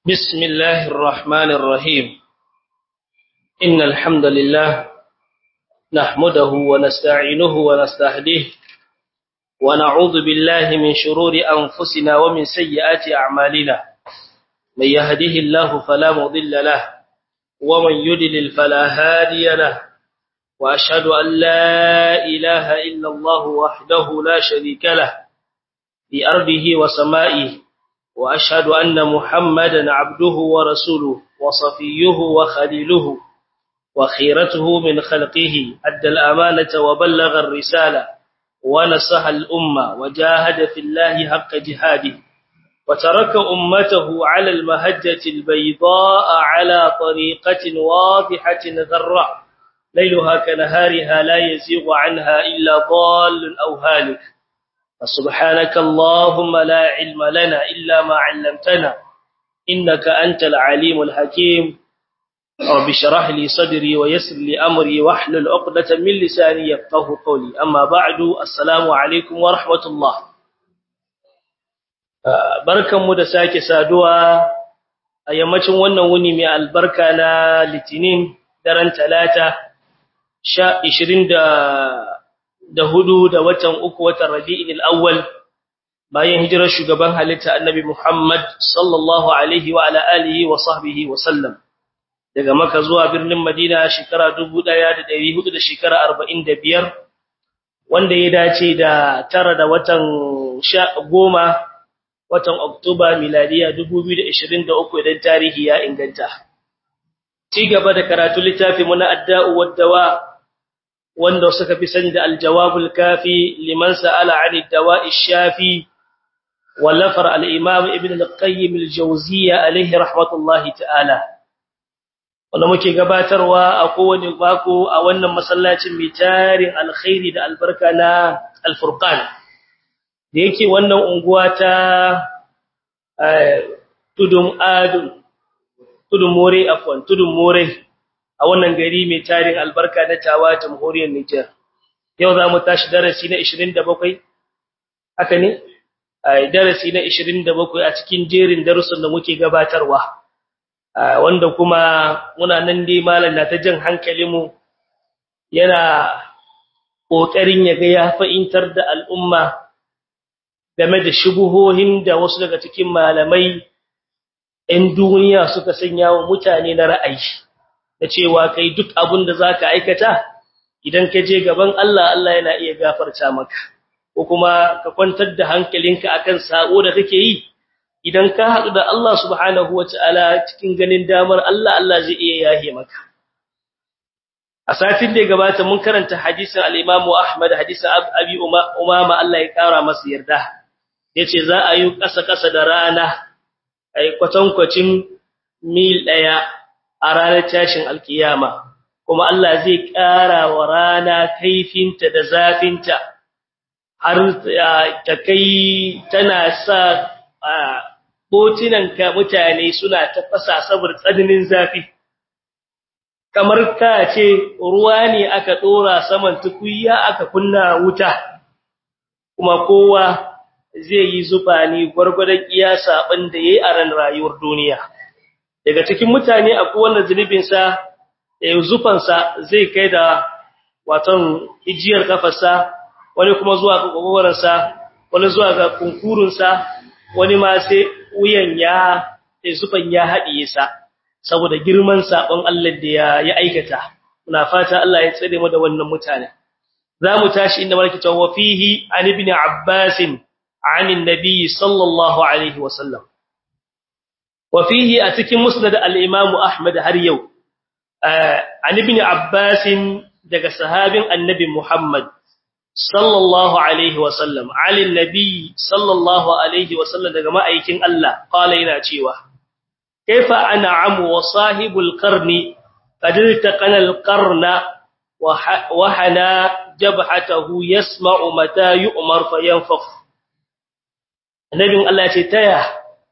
بسم الله الرحمن الرحيم إن الحمد لله نحمده ونستعينه ونستهديه ونعوذ بالله من شرور أنفسنا ومن سيئات أعمالنا من يهده الله فلا مضل له ومن يدلل فلا هادي له وأشهد أن لا إله إلا الله وحده لا شريك له في أرضه وسمائه وأشهد أن محمدا عبده ورسوله وصفيه وخليله وخيرته من خلقه أدى الأمانة وبلغ الرسالة ونصح الأمة وجاهد في الله حق جهاده وترك أمته على المهجة البيضاء على طريقة واضحة ذراء ليلها كنهارها لا يزيغ عنها إلا ضال أو هالك فسبحانك اللهم لا علم لنا إلا ما علمتنا إنك أنت العليم الحكيم رب شرح لي صدري ويسر لي أمري واحلل عقدة من لساني يفقه قولي أما بعد السلام عليكم ورحمة الله barkanmu da sake saduwa a yammacin wannan wuni mai albarka na litinin daren talata sha ishirin da hudu da watan uku watan rabi'in al'awwal bayan hijirar shugaban halitta annabi Muhammad sallallahu alaihi wa ala alihi wa sahbihi wa sallam daga maka zuwa birnin madina shekara dubu ɗaya da ɗari hudu da shekara arba'in da biyar wanda ya dace da tara da watan goma watan oktoba miladiya dubu biyu da ishirin da uku idan tarihi ya inganta ci gaba da karatu littafi muna adda'u waddawa wanda suka fi sani da aljawabul kafi liman sa'ala 'ani dawa'i shafi wallafar al-imam ibn al-qayyim al-jawziyya alayhi rahmatullahi ta'ala wanda muke gabatarwa a kowane bako a wannan masallacin mai tarin alkhairi da albarka na al-furqan da yake wannan unguwa ta tudum adun tudum more afwan tudum more a wannan gari mai tarin albarka na tawa jamhuriyar Niger yau za mu tashi darasi na 27 haka ne darasi na 27 a cikin jerin darussan da muke gabatarwa wanda kuma muna nan dai malam na ta jan hankalinmu yana kokarin ya ga ya fa'intar da al'umma game da shubuhohin da wasu daga cikin malamai 'yan duniya suka sanya wa mutane na ra'ayi da cewa kai duk abin da zaka aikata idan ka je gaban Allah Allah yana iya gafarta maka ko kuma ka kwantar da hankalinka akan sako da kake yi idan ka haɗu da Allah subhanahu wataala cikin ganin damar Allah Allah zai iya yahe maka a satin da gabata mun karanta hadisin al-Imam Ahmad hadisin Abi Umama Allah ya kara masa yarda yace za a yi kasa-kasa da rana ai kwatankwacin mil daya a ranar tashin alkiyama kuma Allah zai ƙara wa rana kaifinta da zafinta har ta kai tana sa botinan ka mutane suna tafasa saboda tsananin zafi kamar ka ce ruwa ne aka dora saman tukunya aka kunna wuta kuma kowa zai yi zuba ne gwargwadon iya saban da yayi a ran rayuwar duniya daga cikin mutane akwai wanda zunubin sa zufan sa zai kai da waton ijiyar kafarsa wani kuma zuwa ga gogoran sa wani zuwa ga kunkurun sa wani ma sai wuyan ya zufan ya hadiye sa saboda girman sabon Allah da ya ya aikata muna fata Allah ya tsare mu da wannan mutane zamu tashi inda malaki tawa fihi an ibn abbas an annabi sallallahu alaihi wasallam وفيه أتكي مسند الإمام أحمد هريو عن ابن عباس دق صحاب النبي محمد صلى الله عليه وسلم على النبي صلى الله عليه وسلم دق ما أيكين الله قال إنا تيوه كيف أنعم وصاحب القرن قد التقن القرن وحنى جبحته يسمع متى يؤمر فينفخ النبي الله تيتيه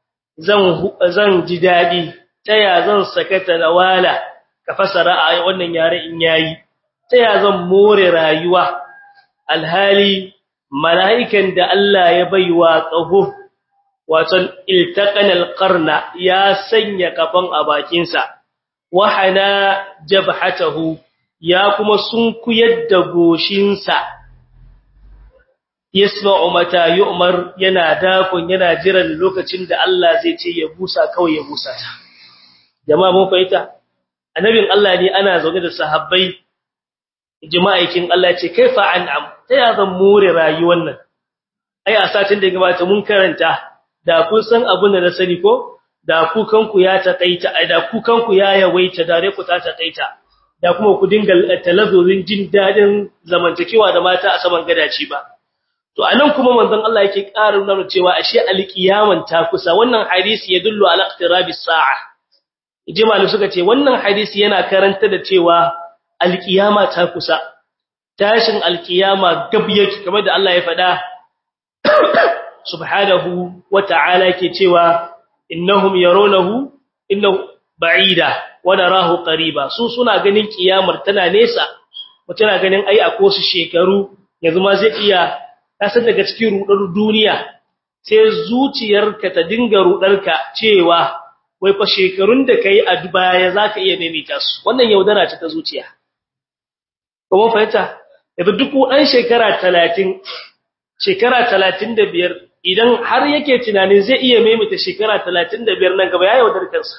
zan ji daɗi ta ya zan sakata na wala ka fasara a wannan yare in yayi ta ya zan more rayuwa alhali mala'ikan da Allah ya baiwa tsaho waton iltaqana alqarna ya sanya kafan a bakin sa wahana jabhatahu ya kuma sunkuyar da goshin sa yasma'u mata yu'mar yana dakon yana jiran lokacin da Allah zai ce ya busa kawai ya busa ta jama'a mun fahimta annabin Allah ne ana zaune da sahabbai jima'aikin Allah ce kaifa an'am ta ya zan more rayuwar nan ai a satin da gabata mun karanta da kun san abin da na sani ko da ku kanku ya takaita da ku kanku ya yawaita da ku ta takaita da kuma ku dinga talazurin jin dadin zamantakewa da mata a saman gadaci ba to anan kuma manzon Allah yake ƙara nuna cewa ashe alqiyaman ta kusa wannan hadisi ya dullu ala iqtirabis sa'a ijmalu suka ce wannan hadisi yana karanta da cewa alqiyama ta kusa tashin alqiyama gab yake kamar da Allah ya faɗa subhanahu wata'ala yake cewa innahum yarawnahu innahu ba'ida wa narahu qariba su suna ganin kiyamar tana nesa mutuna ganin ai akwai su shekaru yanzu ma zai iya kasan daga cikin rudar duniya sai zuciyarka ta dinga rudarka cewa wai fa shekarun da kai a baya zaka iya maimaita su wannan yaudara ce ta zuciya kuma fahimta yanzu duk dan shekara 30 shekara 35 idan har yake tunanin zai iya maimaita shekara 35 nan gaba ya yaudar kansa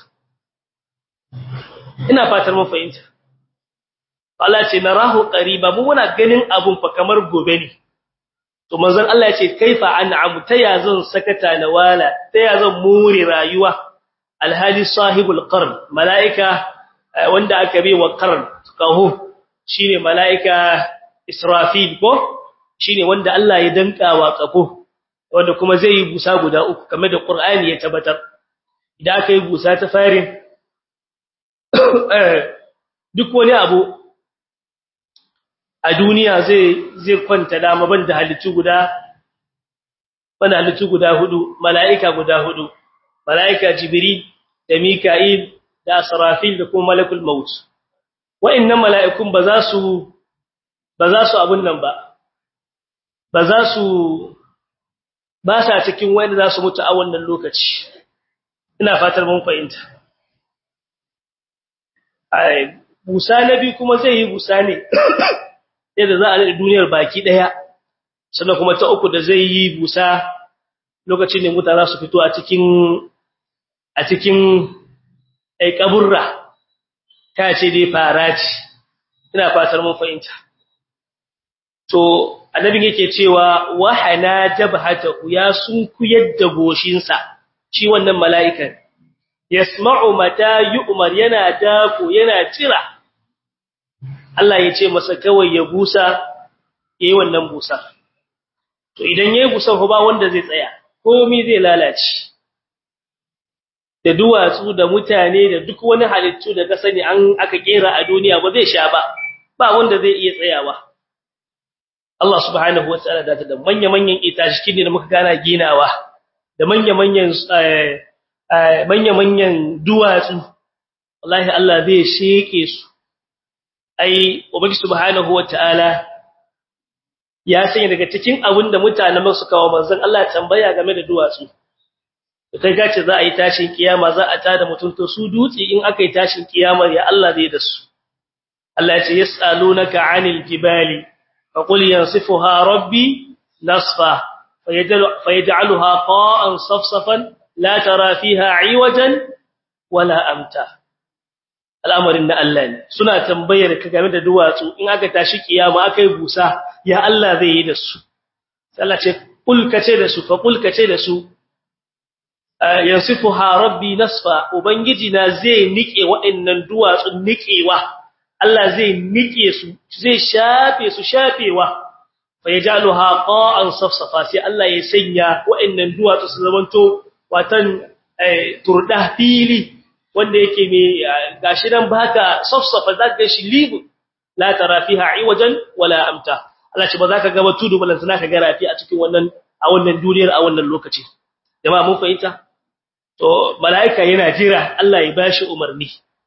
ina fatar mun fahimta Allah ce narahu qariba mu muna ganin abun fa kamar gobe ne to manzon Allah ya ce kaifa an'amu taya zan sakata na wala taya zan muri rayuwa alhali sahibul qarn malaika wanda aka bi wa qarn kahu shine malaika israfil ko shine wanda Allah ya danka wa kafo wanda kuma zai yi busa guda uku kamar da qur'ani ya tabbatar idan aka yi busa ta farin duk wani abu a duniya zai zai kwanta dama banda halittu guda banda halittu guda hudu mala'ika guda hudu mala'ika jibril da mika'il da asrafil da kuma malakul maut wa'annan mala'ikun ba za su ba za su abun nan ba ba za su ba sa cikin wanda za su mutu a wannan lokaci ina fatar mun fahimta ai busa nabi kuma zai yi busa ne yadda za a da duniyar baki daya sannan kuma ta uku da zai yi busa lokacin da mutane su fito a cikin a cikin ai kaburra ta ce dai faraci ina fatar mun fahimta to annabin yake cewa wahana jabhatahu ya sunkuyar da goshinsa shi wannan mala'ikan yasma'u mata yu'mar yana dako yana tira Allah ya ce masa kawai ya busa yayi wannan busa to idan yayi busa ba wanda zai tsaya komai zai lalace da duwatsu da mutane da duk wani halittu da ka sani an aka kera a duniya ba zai sha ba ba wanda zai iya tsayawa Allah subhanahu wataala da da manya-manyan itashi ne da muka gana ginawa da manya-manyan manya-manyan duwatsu wallahi Allah zai sheke su ai ubangi subhanahu wataala ya sanya daga cikin abin da mutanen su kawo manzon Allah tambaya game da duwatsu kai gace za a yi tashin kiyama za a tada mutum to su dutse in aka yi tashin kiyama ya Allah zai da su Allah ya ce yasalunaka 'anil jibali faqul yansifuha rabbi nasfa fayaj'aluha qa'an safsafan la tara fiha 'iwajan wala amta al'amarin na Allah ne suna tambayar ka game da duwatsu in aka tashi kiyama aka yi busa ya Allah zai yi da su Allah ce kul kace da su fa kul kace da su yansifuha rabbi nasfa ubangiji na zai nike waɗannan duwatsun nikewa Allah zai nike su zai shafe su shafewa fa yajaluha qa'an safsafa sai Allah ya sanya waɗannan duwatsu su zamanto watan turda fili wanda yake me gashi nan baka safsafa zaka shi libu la tara fiha iwajan wala amta Allah ce ba za ka ga tudu balan sana ka ga rafi a cikin wannan a wannan duniyar a wannan lokaci jama'a mun fahimta to malaika yana jira Allah ya bashi umarni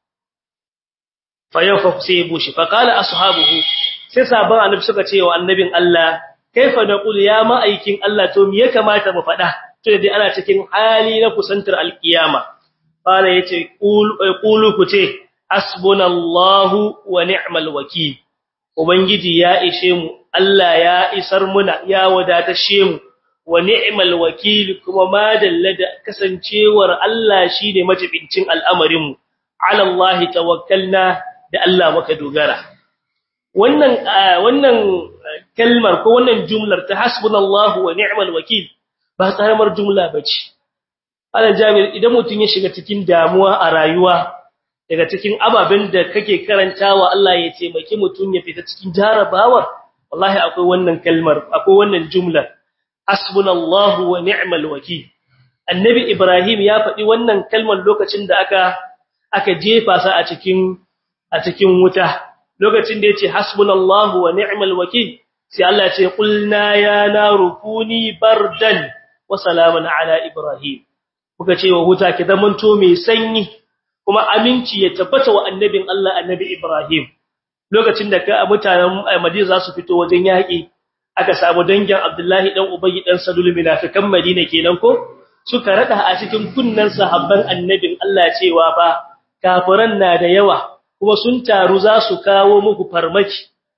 fa yawfa sai bushi fa qala ashabuhu sai sabon annabi suka ce wa annabin Allah kaifa naqul ya ma'aikin Allah to me ya kamata mu faɗa to dai ana cikin hali na kusantar alkiyama qala yace qulu ku ce hasbunallahu wa ni'mal wakeel ubangiji ya ishe mu Allah ya isar muna ya wadatashe mu wa ni'mal wakeel kuma ma dalla da kasancewar Allah shine majibincin al'amarin mu ala Allah tawakkalna da Allah muka dogara wannan wannan kalmar ko wannan jumlar ta hasbunallahu wa ni'mal wakeel ba karamar jumla bace ala jabir idan mutun ya shiga cikin damuwa a rayuwa daga cikin ababen da kake karantawa Allah ya taimaki mutun ya fita cikin jarabawar wallahi akwai wannan kalmar akwai wannan jumlar hasbunallahu wa ni'mal wakeel annabi ibrahim ya faɗi wannan kalmar lokacin da aka aka jefa sa a cikin a cikin wuta lokacin da yace hasbunallahu wa ni'mal wakeel sai Allah ya ce qulna ya naru kuni bardan wa salaman ala ibrahim kuka ce wa wuta ki zamanto mai sanyi kuma aminci ya tabbata wa annabin Allah annabi ibrahim lokacin da ka mutanen Madina za su fito wajen yaki aka samu dangin Abdullahi dan Ubayy dan Salul munafikan Madina kenan ko suka rada a cikin kunnan sahabban annabin Allah cewa ba kafiran na da yawa kuma sun taru za su kawo muku farmaki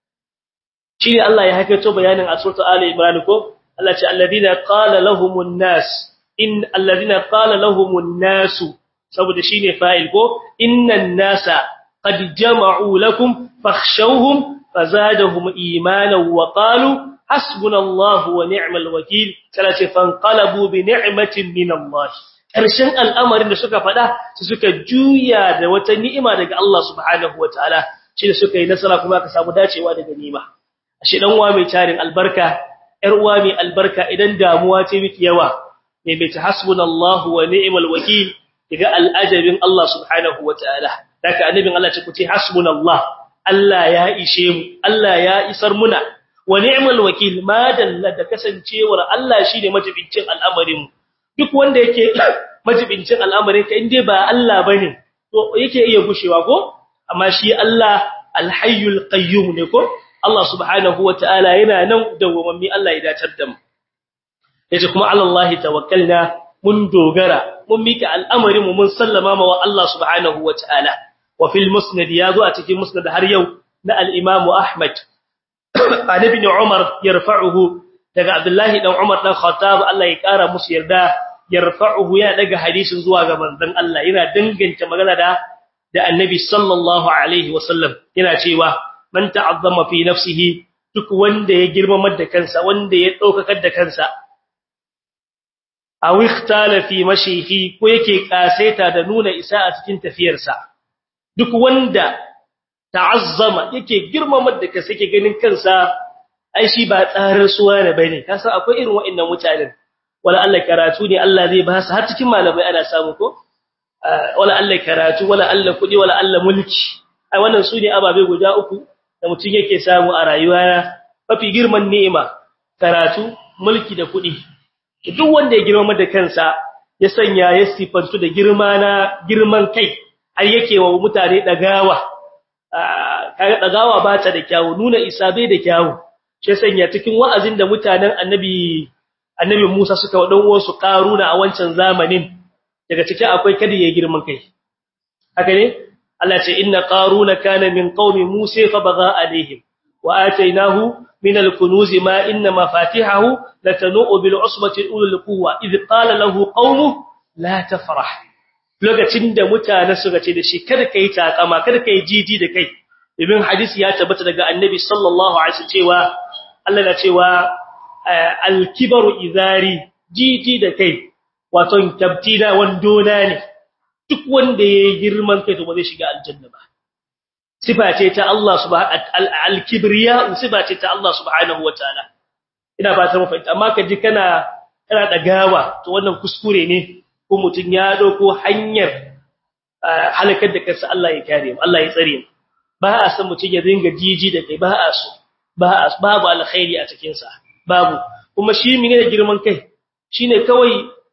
shine Allah ya hakaito bayanin a suratul Ali Imran ko Allah ce alladina qala lahumun nas in alladina qala lahumun nas saboda shine fa'il ko innan nasa qad jama'u lakum fakhshawhum fazadahum imanan wa qalu hasbunallahu wa ni'mal wakeel sai ce fanqalabu bi ni'matin min Allah karshen al'amarin da suka fada su suka juya da wata ni'ima daga Allah subhanahu wataala shi da suka yi nasara kuma ka samu dacewa daga ni'ima ashe dan uwa mai tarin albarka yar uwa mai albarka idan damuwa ce miki yawa mai mai hasbunallahu wa ni'mal wakeel daga al'ajabin Allah subhanahu wataala daga annabin Allah ce ku ce hasbunallah Allah ya ishe mu Allah ya isar muna wa ni'mal wakeel ma dalla da kasancewar Allah shine majibincin al'amarin mu duk wanda yake majibincin al'amarin ka inde ba Allah bane to yake iya gushewa ko amma shi Allah alhayyul qayyum ne ko Allah subhanahu wataala yana nan dawwammi Allah ya dacar da mu yace kuma Allah tawakkalna mun dogara mun mika al'amarin mu mun sallama wa Allah subhanahu wataala wa fil musnad yazo a cikin musnad har yau na al-Imam Ahmad an ibn Umar yarfa'uhu daga Abdullahi dan Umar dan Khattab Allah ya kara musu yarda yarfa'uhu ya daga hadisin zuwa ga manzon Allah yana danganta magana da da Annabi sallallahu alaihi wasallam yana cewa man ta'azzama fi nafsihi duk wanda ya girmamar da kansa wanda ya daukakar da kansa aw ikhtala fi mashihi ko yake kaseta da nuna isa a cikin tafiyarsa duk wanda ta'azzama yake girmamar da kansa yake ganin kansa ai shi ba tsarar suwa ne bane kasan akwai irin wa'annan mutanen wala Allah karatu ne Allah zai ba su har cikin malamai ana samu ko wala Allah karatu wala Allah kudi wala Allah mulki ai wannan su ne ababe guda uku da mutum yake samu a rayuwa mafi girman ni'ima karatu mulki da kudi duk wanda ya girma da kansa ya sanya ya sifantu da girma na girman kai ai yake wa mutane dagawa kaga dagawa ba ta da kyawu nuna isa bai da kyawu shi sanya cikin wa'azin da mutanen annabi annabi Musa suka wadan wasu karuna a wancan zamanin daga cikin akwai kada ya girman kai haka ne Allah ce inna qaruna kana min qaumi Musa fa baga alaihim wa atainahu min al-kunuz ma inna mafatihahu latanu bil usbati ulul quwwa id qala lahu qaumuhu la tafrah lokacin da mutane suka ce da shi kada kai takama kada kai jiji da kai ibn hadisi ya tabbata daga annabi sallallahu alaihi wasallam cewa Allah na cewa al-kibaru izari jiji da kai wato tabtina wandona ne duk wanda yayi girman kai to ba zai shiga aljanna ba sifa ce ta Allah subhanahu al-kibriya sifa ce ta Allah subhanahu wataala ina ba ta mafi amma kaji kana kana dagawa to wannan kuskure ne ko mutun ya dauko hanyar halakar da kansa Allah ya kare mu Allah ya tsare mu ba a san mutun ya dinga jiji da kai ba a so ba babu alkhairi a cikin sa babu kuma shi mine da girman kai shine kawai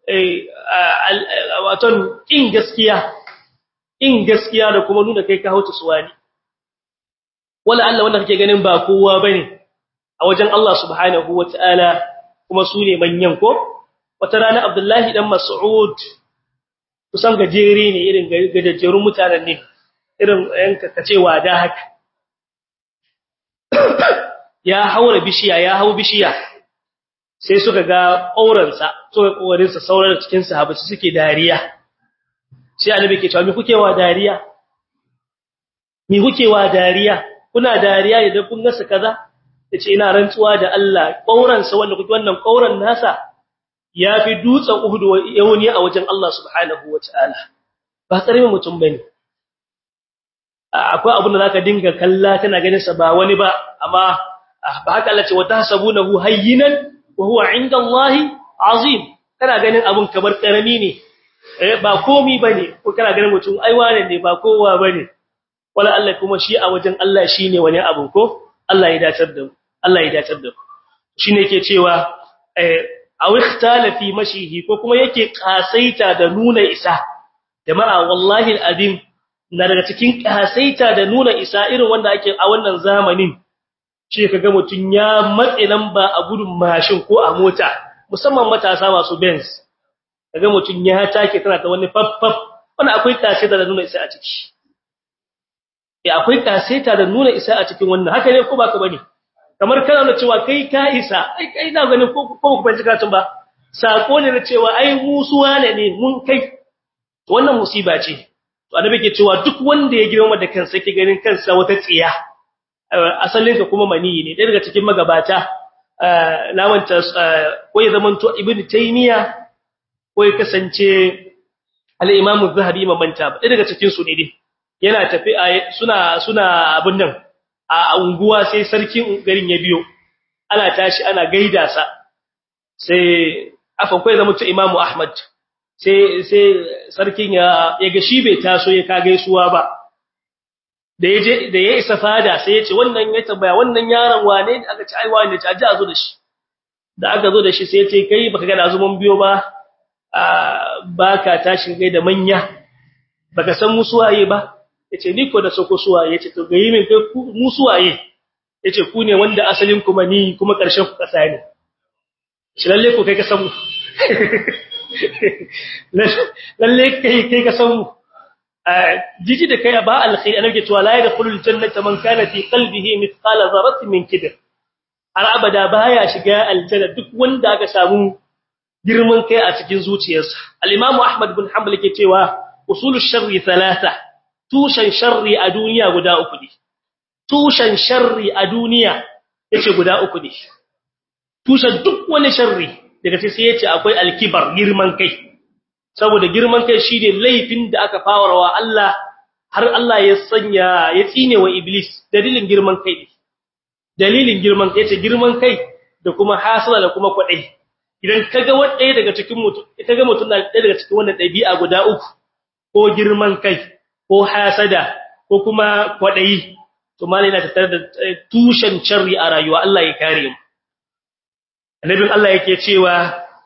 waton in gaskiya in gaskiya da kuma nuna kai ka hauta suwani wala Allah wanda kake ganin ba kowa bane a wajen Allah subhanahu wataala kuma su ne manyan ko wata rana Abdullahi dan Mas'ud kusan gajere ne irin gajejjerun mutanen ne irin yanka kace wada haka ya haura bishiya ya hau bishiya sai suka ga aurensa suka kokarin sa sauran cikin sahabbai suke dariya sai annabi ke cewa me kuke wa dariya me kuke wa dariya kuna dariya idan kun gasa kaza yace ina rantsuwa da Allah aurensa wanda kuke wannan auren nasa yafi dutsen Uhud yauni a wajen Allah subhanahu wataala ba karamin mutum bane akwai abin da zaka dinga kalla kana ganin sa ba wani ba amma ba haka Allah ce wata sabunahu hayyinan wa huwa inda Allah azim kana ganin abun kamar karami ne eh ba komi bane ko kana ganin mutum ai wane ne ba kowa bane wala Allah kuma shi a wajen Allah shine wani abu ko Allah ya dacar da mu Allah ya dacar da mu shine yake cewa eh aw ikhtala fi mashihi ko kuma yake kasaita da nuna isa jama'a wallahi alazim na daga cikin kasaita da nuna isa irin wanda ake a wannan zamanin shi kaga mutun ya matse lamba a gudun mashin ko a mota musamman matasa masu Benz kaga mutun ya take tana ta wani faffaf wanda akwai kasaita da nuna isa a ciki eh akwai kasaita da nuna isa a cikin wannan haka ne ko baka bane kamar kana da cewa kai ka isa ai kai na ganin ko ko ku bincika katun ba sako ne na cewa ai musuwa ne ne mun kai wannan musiba ce to annabi ke cewa duk wanda ya girma da kansa yake ganin kansa wata tsiya asalin ka kuma mani ne daga cikin magabata lamanta ko ya zamanto ibn taymiya ko ya kasance al-imam az-zahabi mamanta ba daga cikin su ne dai yana tafi suna suna abin nan a unguwa sai sarkin garin ya biyo ana tashi ana gaida sa sai afan ko ya zamanto imam ahmad sai sai sarkin ya ya ga shi bai taso ya ka gaisuwa ba da yaje da ya isa fada sai ya ce wannan ya tambaya wannan yaron wane ne aka ci ai wane ta ji a zo da shi da aka zo da shi sai ya ce kai baka ga da azumin biyo ba baka tashi gai da manya baka san musuwaye ba yace ni ko da soko suwaye yace to gayi min kai musuwaye yace ku ne wanda asalin kuma ni kuma karshen ku kasa ne shi lalle ko kai ka san mu lalle kai kai ka san mu jiji da kai ba alkhairi annabi cewa la yadkhulul jannata man kana fi qalbihi mithqala dharratin min kibr har abada baya shiga aljanna duk wanda aka samu girman kai a cikin zuciyarsa al-imamu ahmad bin hanbal yake cewa usulush sharri thalatha tushan sharri a duniya guda uku ne tushan sharri a duniya yace guda uku ne tushan duk wani sharri daga sai yace akwai al-kibar girman kai saboda girman kai shine laifin da aka fawarwa Allah har Allah ya sanya ya tsine wa iblis dalilin girman kai dalilin girman kai yace girman kai da kuma hasala da kuma kwadai idan kaga wanda daga cikin mutum kaga mutum na daga cikin wannan dabi'a guda uku ko girman kai ko hasada ko kuma kwadai to malai na tattare da tushen sharri a rayuwa Allah ya kare mu annabin Allah yake cewa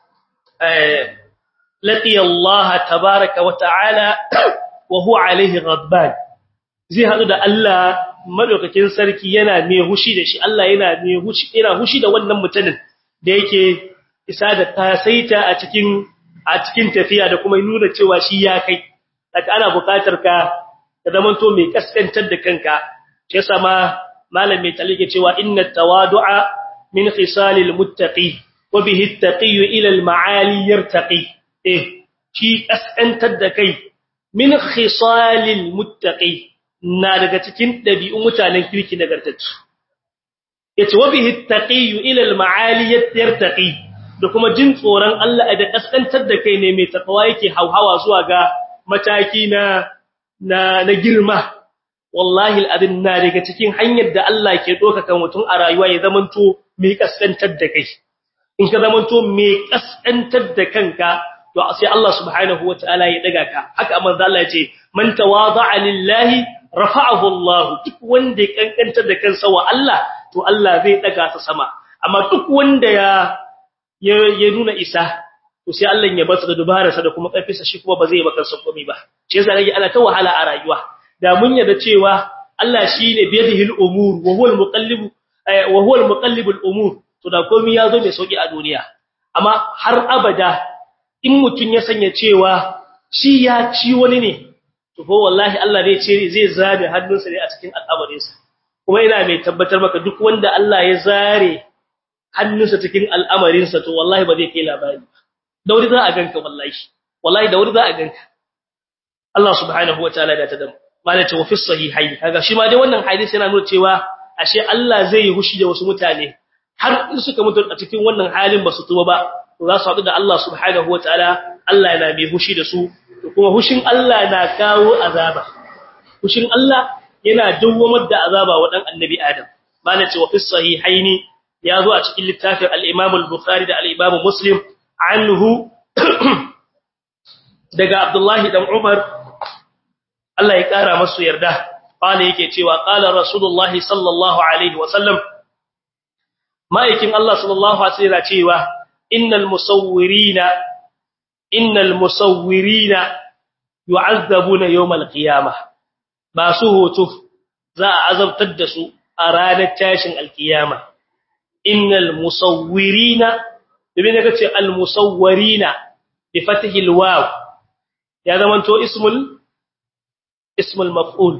eh لقي الله تبارك وتعالى وهو عليه غضبان zai hadu da Allah madaukakin sarki yana mai hushi da shi Allah yana mai hushi yana hushi da wannan mutumin da yake isa da tasaita a cikin a cikin tafiya da kuma nuna cewa shi ya kai daga ana buƙatar ka ka zamanto mai kaskantar da kanka shi yasa ma malam mai talike cewa inna tawadu'a min khisalil muttaqi wa bihi at-taqi ila al-ma'ali yartaqi eh shi kaskantar da kai min khisalil muttaqi na daga cikin dabi'un mutanen kirki nagartattu yace wa bihi at-taqi ila al-ma'ali yartaqi da kuma jin tsoron Allah da kaskantar da kai ne mai takawa yake hauhawa zuwa ga mataki na na na girma wallahi al-adin na daga cikin hanyar da Allah ke doka kan mutum a rayuwa ya zamanto mai kaskantar da kai in ka zamanto mai kaskantar da kanka to sai Allah subhanahu wataala ya daga ka haka manzo Allah ya ce man tawada'a lillahi rafa'ahu Allah duk wanda ya kankantar da kansa wa Allah to Allah zai daga sa sama amma duk wanda ya ya nuna isa to sai Allah ya bar sa da dubararsa da kuma karfinsa shi kuma ba zai baka san komai ba shi yasa rage ana ta wahala a rayuwa da mun yarda cewa Allah shine biyadihi al-umur wa huwa al-muqallib wa huwa al-muqallib al-umur to da komai ya zo mai sauki a duniya amma har abada in mutun ya sanya cewa shi ya ci wani ne to ko wallahi Allah zai ce zai zabe hannunsa ne a cikin al'amarinsa kuma ina mai tabbatar maka duk wanda Allah ya zare hannunsa cikin al'amarinsa to wallahi ba zai kai labari da wuri za a ganka wallahi wallahi da wuri za a ganka Allah subhanahu wataala da ta da malaka wa fi sahihaini kaga shi ma dai wannan hadisi yana nuna cewa ashe Allah zai yi hushi da wasu mutane har in suka mutu a cikin wannan halin ba su tuba ba to za su haɗu da Allah subhanahu wataala Allah yana mai hushi da su kuma hushin Allah na kawo azaba hushin Allah yana dawwamar da azaba wa dan annabi Adam malaka wa fi sahihaini ya zo a cikin littafin al-Imam al-Bukhari da al-Imam Muslim anhu daga Abdullahi dan Umar Allah ya kara masu yarda qala yake cewa qala Rasulullah sallallahu alaihi wasallam ma'aikin Allah sallallahu alaihi wasallam cewa innal musawwirina innal musawwirina yu'azzabuna yawm al-qiyamah masu hoto za a azabtar da su a ranar tashin al-qiyama innal musawwirina domin ya ce al-musawwirina bi fathi al-waw ya zamanto ismul ismul maf'ul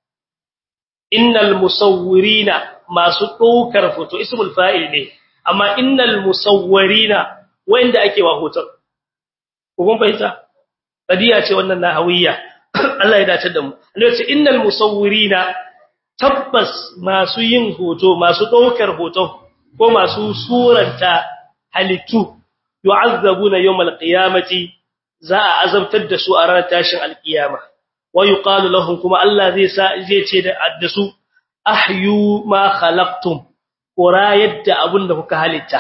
innal musawwirina masu ɗaukar foto ismul fa'il ne amma innal musawwirina wanda ake wa hoton kun fahimta kadiya ce wannan nahawiyya Allah ya dace da mu Allah ya ce innal musawwirina tabbas masu yin hoto masu ɗaukar hoto ko masu suranta halittu yu'azzabuna yawmal qiyamati za a azabtar da su a ranar tashin alkiyama wa yuqalu lahum kuma Allah zai sa zai ce da su ahyu ma khalaqtum qura yadda abunda kuka halitta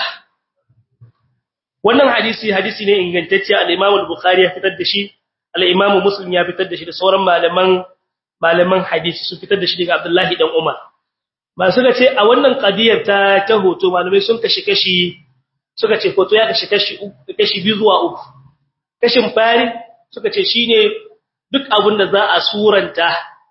wannan hadisi hadisi ne ingantacce al-Imam al-Bukhari ya fitar da shi al-Imam Muslim ya fitar da shi da sauran malaman malaman hadisi su fitar da shi daga Abdullahi dan Umar ba suka ce a wannan qadiyar ta ta hoto malamai sun kashi kashi suka ce hoto ya kashi kashi kashi biyu zuwa uku kashin fari suka ce shine duk abin da za a suranta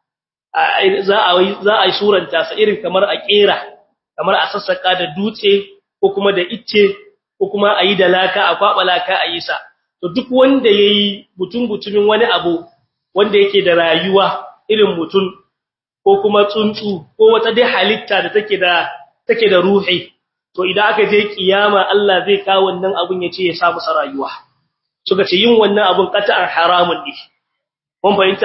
za a za a suranta sa irin kamar a kera kamar a sassaka da dutse ko kuma da icce ko kuma a yi da laka a kwaba laka a yi sa to duk wanda yayi butun butumin wani abu wanda yake da rayuwa irin mutun ko kuma tsuntsu ko wata dai halitta da take da take da ruhi to idan aka je kiyama Allah zai kawo wannan abun ya ce ya sa masa rayuwa suka ce yin wannan abun qata'an haramun ne mun fahimta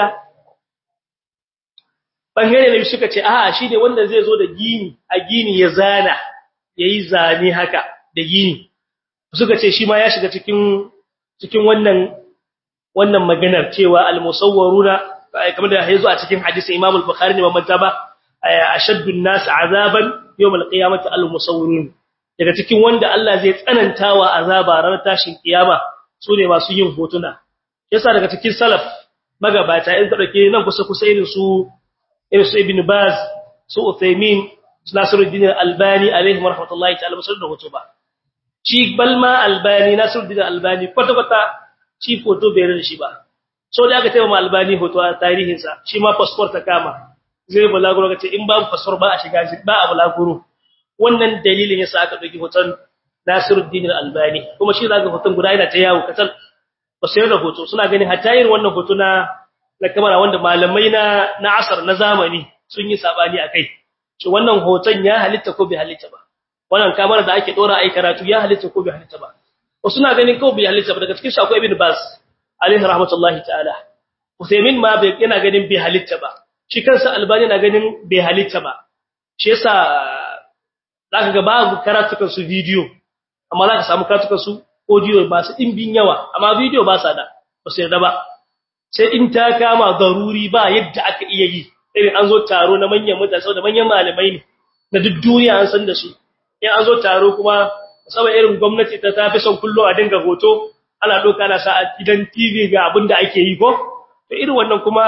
bangare ne suka ce a'a shi ne wanda zai zo da gini a gini ya zana yayi zane haka da gini suka ce shi ma ya shiga cikin cikin wannan wannan maganar cewa al-musawwaruna kamar da yazo a cikin hadisin Imam al-Bukhari ne mamanta ba ashaddu an-nas azaban yawm al-qiyamati al-musawwirun daga cikin wanda Allah zai tsanantawa azaba ranar tashin kiyama su ne masu yin hotuna yasa daga cikin salaf magabata in dauke nan kusa kusa irin su irin su Ibn Baz su Uthaymeen su Nasiruddin Albani alaihi rahmatullahi ta'ala musul da hoto ba shi balma Albani Nasiruddin Albani kwata kwata shi foto bai rada shi ba so da aka taimaka Albani hoto a tarihin sa shi ma passport ta kama zai bulaguro kace in babu passport ba a shiga shi ba a bulaguro wannan dalilin yasa aka dauki hoton Nasiruddin Albani kuma shi zaka hoton guda yana ta yawo katal ba sai da hoto suna ganin hatta irin wannan hoto na na kamera wanda malamai na na asar na zamani sun yi sabani akai to wannan hoton ya halitta ko bai halitta ba wannan kamera da ake dora ai karatu ya halitta ko bai halitta ba wasu na ganin ko bai halitta ba daga cikin shi akwai ibn bas alaihi rahmatullahi ta'ala usaymin ma bai yana ganin bai halitta ba shi kansa albani na ganin bai halitta ba shi yasa zaka ga babu karatukan su video amma zaka samu karatukan su audio masu dimbin yawa amma video ba sa da ba sai da ba sai in ta kama garuri ba yadda aka iya yi irin an zo taro na manyan mutane saboda manyan malamai ne da duk duniya an san da su in an zo taro kuma saboda irin gwamnati ta tafi son kullo a dinga hoto ana doka na sa a gidan TV ga abin da ake yi ko to irin wannan kuma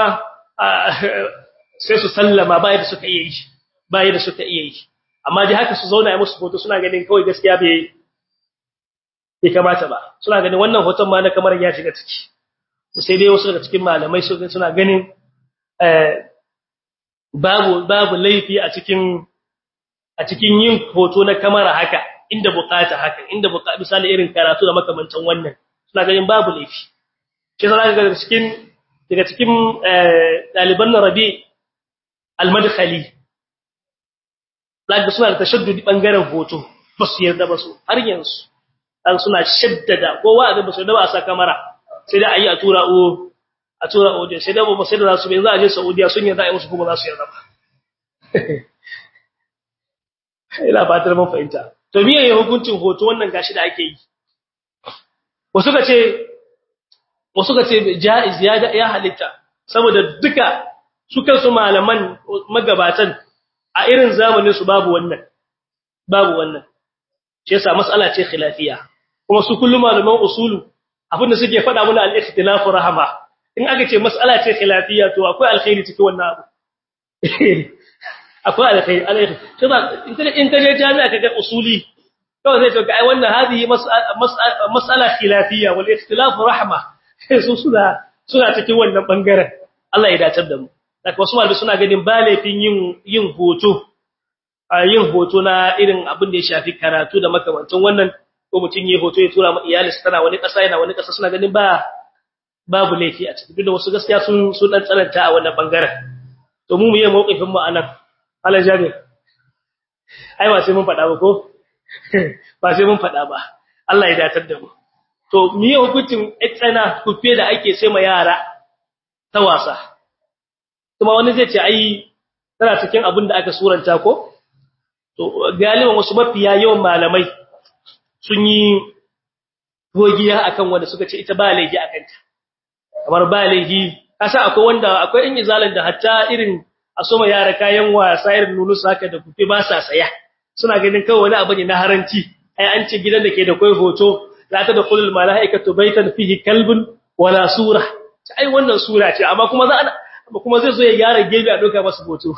sai su sallama ba yadda suka iya yi ba yadda suka iya yi amma dai haka su zauna musu hoto suna ganin kawai gaskiya bai bai kamata ba suna ganin wannan hoton ma na kamar ya shiga ciki sai dai wasu daga cikin malamai suna ganin babu babu laifi a cikin a cikin yin hoto na kamera haka inda bukata haka inda bukata misali irin karatu da makamantan wannan suna ganin babu laifi shi zaka ga cikin daga cikin daliban Rabi al-Madkhali zaka suna da tashaddudi bangaren hoto ba su yarda ba su har yanzu dan suna shaddada kowa a ba su da ba a sa kamera sai da ayi a tura o a tura o sai da ba sai da su bai za a je Saudiya sun yarda ai musu kuma za su yarda ba ina fatar mun fahimta to miye ya hukuncin hoto wannan gashi da ake yi wasu ka ce wasu ka ce jaiz ya ya halitta saboda duka su kansu malaman magabatan a irin zamanin su babu wannan babu wannan shi yasa mas'ala ce khilafiya kuma su kullum malaman usulu abinda suke faɗa mana al-ikhtilafu rahama in aka ce mas'ala ce khilafiya to akwai alkhairi cikin wannan abu akwai alkhairi alkhairi sai in ka je jami'a kaga usuli to zai to ai wannan hadhihi mas'ala khilafiyya wal ikhtilafu rahma su suna suna cikin wannan bangaren Allah ya dace da mu daga wasu malami suna ganin ba laifin yin yin hoto a yin hoto na irin abin da ya shafi karatu da makamantan wannan ko mutun yi hoto ya tura ma iyalinsa tana wani kasa yana wani kasa suna ganin ba babu laifi a cikin da wasu gaskiya sun sun dan tsananta a wannan bangaren to mu mu yi mawqifin mu anan Allah jabir ai ba sai mun faɗa ba ko ba sai mun faɗa ba Allah ya datar da mu to miye hukuncin tsana kufe da ake sai ma yara ta wasa kuma wani zai ce ai tana cikin abin da aka suranta ko to galiban wasu mafiya yawan malamai sun yi gogiya akan wanda suka ce ita ba laifi akan ta kamar ba laifi kasa akwai wanda akwai in izalan da hatta irin a soma yara kayan wasa irin nunu saka da kufe ba sa saya suna ganin kawai wani abu ne na haranci ai an ce gidan da ke da kai hoto la ta da qulul malaikatu baitan fihi kalbun wala sura ai wannan sura ce amma kuma za kuma zai zo ya gyara gebe a doka masa hoto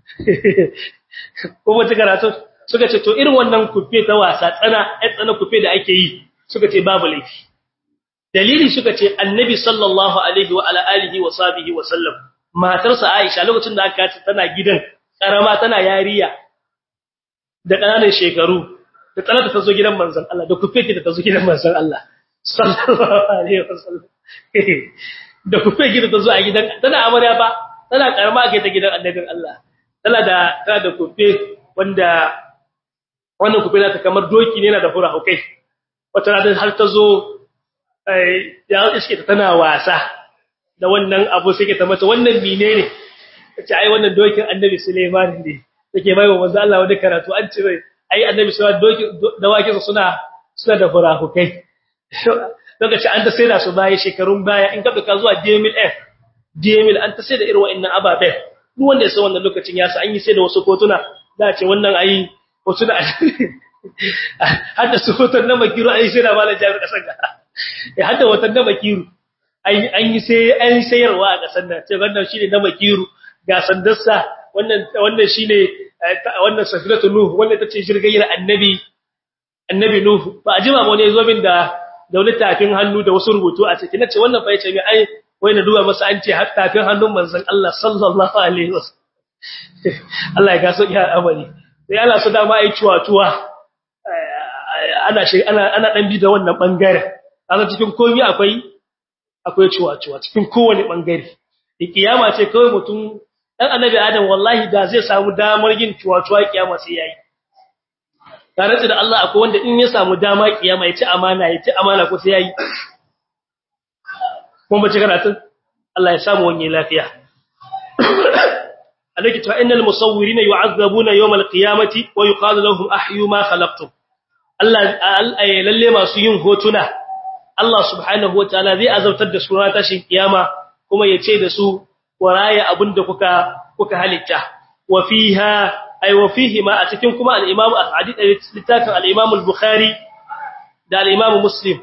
kuma ta karatu suka ce to irin wannan kufe ta wasa tsana ai tsana kufe da ake yi suka ce babu laifi dalili suka ce annabi sallallahu alaihi wa ala alihi wa sahbihi wa sallam matarsa Aisha lokacin da aka tana gidan karama tana yariya da ƙananan shekaru da tsanata ta zo gidan manzon Allah da kufeki da ta zo gidan manzon Allah sallallahu alaihi wasallam da kufeki da ta zo a gidan tana amarya ba tana karama kai ta gidan annabin Allah tana da tana da kufe wanda wannan kufe ta kamar doki ne yana da fura hukai wata rana har ta zo ya iske ta tana wasa da wannan abu sai ke ta mata wannan menene tace ai wannan dokin annabi Sulaiman ne take bai wa manzo Allah wani karatu an ce ai annabi Sulaiman dokin dawakin suna suna da furahukai lokaci an ta saida su baya shekarun baya in ka duka zuwa DML F DML an ta saida irin wa'annan ababe duk wanda ya san wannan lokacin ya sa an yi saida wasu kotuna za a ce wannan ai hotuna hadda su hoton na makiru ai sai da malam jami'a kasan ga ya hadda hoton na makiru an yi sai an sayarwa a kasan nan sai wannan shine na makiru ga sandarsa wannan wannan shine wannan safiratu nuh wanda tace shirgayyar annabi annabi nuh ba ajima ba ne zo min da da wani tafin hannu da wasu rubutu a cikin nace wannan fa yace mai ai wai na duba masa an ce har tafin hannun manzon Allah sallallahu alaihi wasallam Allah ya gaso ya amari sai Allah su dama ai cuwa-cuwa ana shi ana ana dan bi da wannan bangare kaga cikin komai akwai akwai cuwa-cuwa cikin kowane bangare kiyama ce kawai mutum dan annabi adam wallahi da zai samu damar yin cuwa-cuwa kiyama sai yayi tare da Allah akwai wanda in ya samu dama kiyama ya ci amana ya ci amana ko sai yayi kuma bace karatun Allah ya samu wani lafiya alaki ta innal musawwirina yu'azzabuna yawm al-qiyamati wa yuqalu lahum ahyu ma khalaqtum Allah lalle masu yin hotuna Allah subhanahu wataala zai azabtar da su ranar tashin kiyama kuma ya ce da su waraya abinda kuka kuka halitta wa fiha ay wa fihi ma a cikin kuma al-imam al-hadith littafin al-imam al-bukhari da al-imam muslim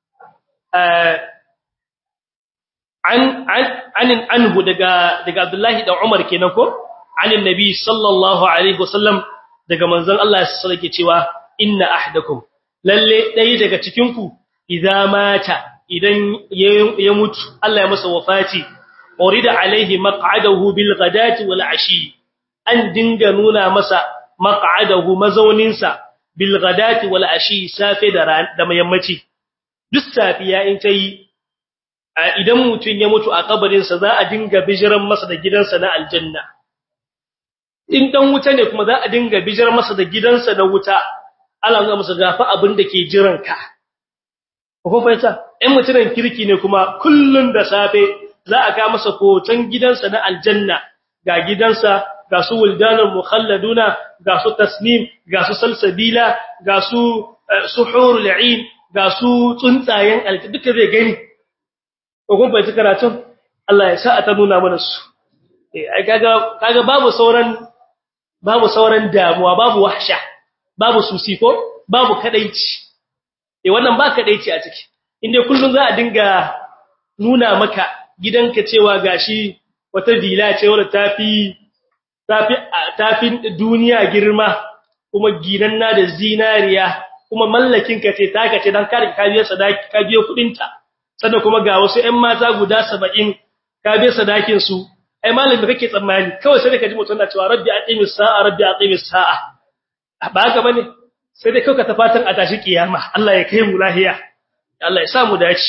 an an an anhu daga daga abdullahi da umar kenan ko anin nabi sallallahu alaihi wasallam daga manzon Allah sallallahu alaihi cewa inna ahdakum lalle dai daga cikin ku idza mata idan ya mutu Allah ya masa wafati urida alaihi maq'adahu bil ghadati wal ashi an dinga nuna masa maq'adahu mazauninsa bil ghadati wal ashi safe da da yammaci duk safiya in tayi idan mutun ya mutu a kabarin sa za a dinga bijiran masa da gidansa na aljanna in dan wuta ne kuma za a dinga bijiran masa da gidansa na wuta Allah ga masa gafa abin da ke jiran ka ko fahimta in mutunan kirki ne kuma kullun da safe za a ga masa hoton gidansa na aljanna ga gidansa ga su wuldanul mukhalladuna ga su tasnim ga su salsabila ga su suhurul ain ga su tsuntsayen alki duka zai gani ko kun fahimci karatun Allah ya sa ta nuna mana su eh ai kaga kaga babu sauran babu sauran damuwa babu wahsha babu susi ko babu kadaici eh wannan ba kadaici a ciki inda kullun za a dinga nuna maka gidanka cewa gashi wata dila ce wadda tafi tafi tafi duniya girma kuma ginanna da zinariya kuma mallakin ka ce taka ce dan kare ka biya sadaki ka biya kudin ta sannan kuma ga wasu ƴan mata guda 70 ka biya sadakin su ai malami kake tsammani kawai sai ka ji mutum na cewa rabbi aqimis sa'a rabbi aqimis sa'a ba haka bane sai dai kauka ta fatan a tashi kiyama Allah ya kai mu lahiya Allah ya sa mu dace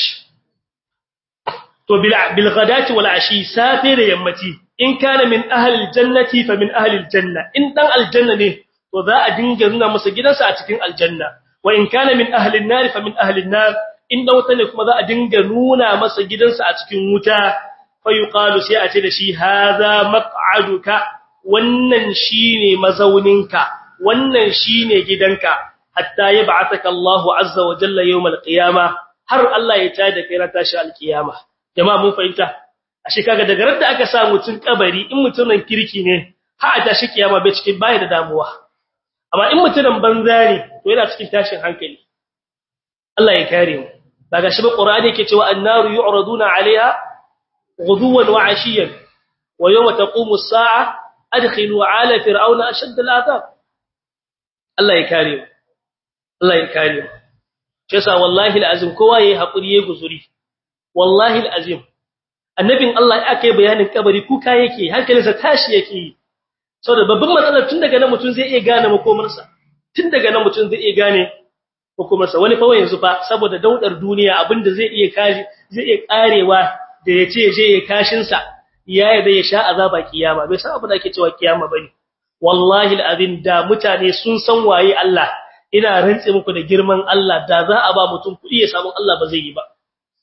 to bil ghadati wal ashi safi da yammaci in kana min ahli aljannati fa min ahli aljanna in dan aljanna ne to za a dinga nuna masa gidansa a cikin aljanna wa in kana min ahli an-nar fa min ahli an-nar in da wuta ne kuma za a dinga nuna masa gidansa a cikin wuta fa yuqalu sai a ce da shi hadha maq'aduka wannan shine mazauninka wannan shine gidanka hatta yab'athaka Allahu azza wa jalla yawm al-qiyamah har Allah ya tada kai ran tashi al-qiyamah jama'a mun fahimta ashe kaga daga ran da aka sa mutun kabari in mutunan kirki ne ha a tashi kiyama bai cikin bai da damuwa amma in mutunan banza ne to yana cikin tashin hankali Allah ya kare mu daga shi Qur'ani yake cewa annaru yu'raduna 'alayha ghuduwan wa 'ashiyan wa yawma taqumu as-sa'a adkhilu 'ala fir'auna ashadda al-'adab Allah ya kare mu Allah ya kare mu shi yasa wallahi alazim kowa yayi hakuri yayi guzuri wallahi alazim annabin Allah ya kai bayanin kabari kuka yake hankalinsa tashi yake saboda babban matsalar tun daga nan mutun zai iya gane makomarsa tun daga nan mutun zai iya gane makomarsa wani fa yanzu fa saboda daudar duniya abinda zai iya kaji zai iya karewa da yace je ya kashin sa yaya da ya sha azaba kiyama bai san abin da ake cewa kiyama bane wallahi alazim da mutane sun san waye Allah ina rantse muku da girman Allah da za a ba mutum kudi ya samu Allah ba zai yi ba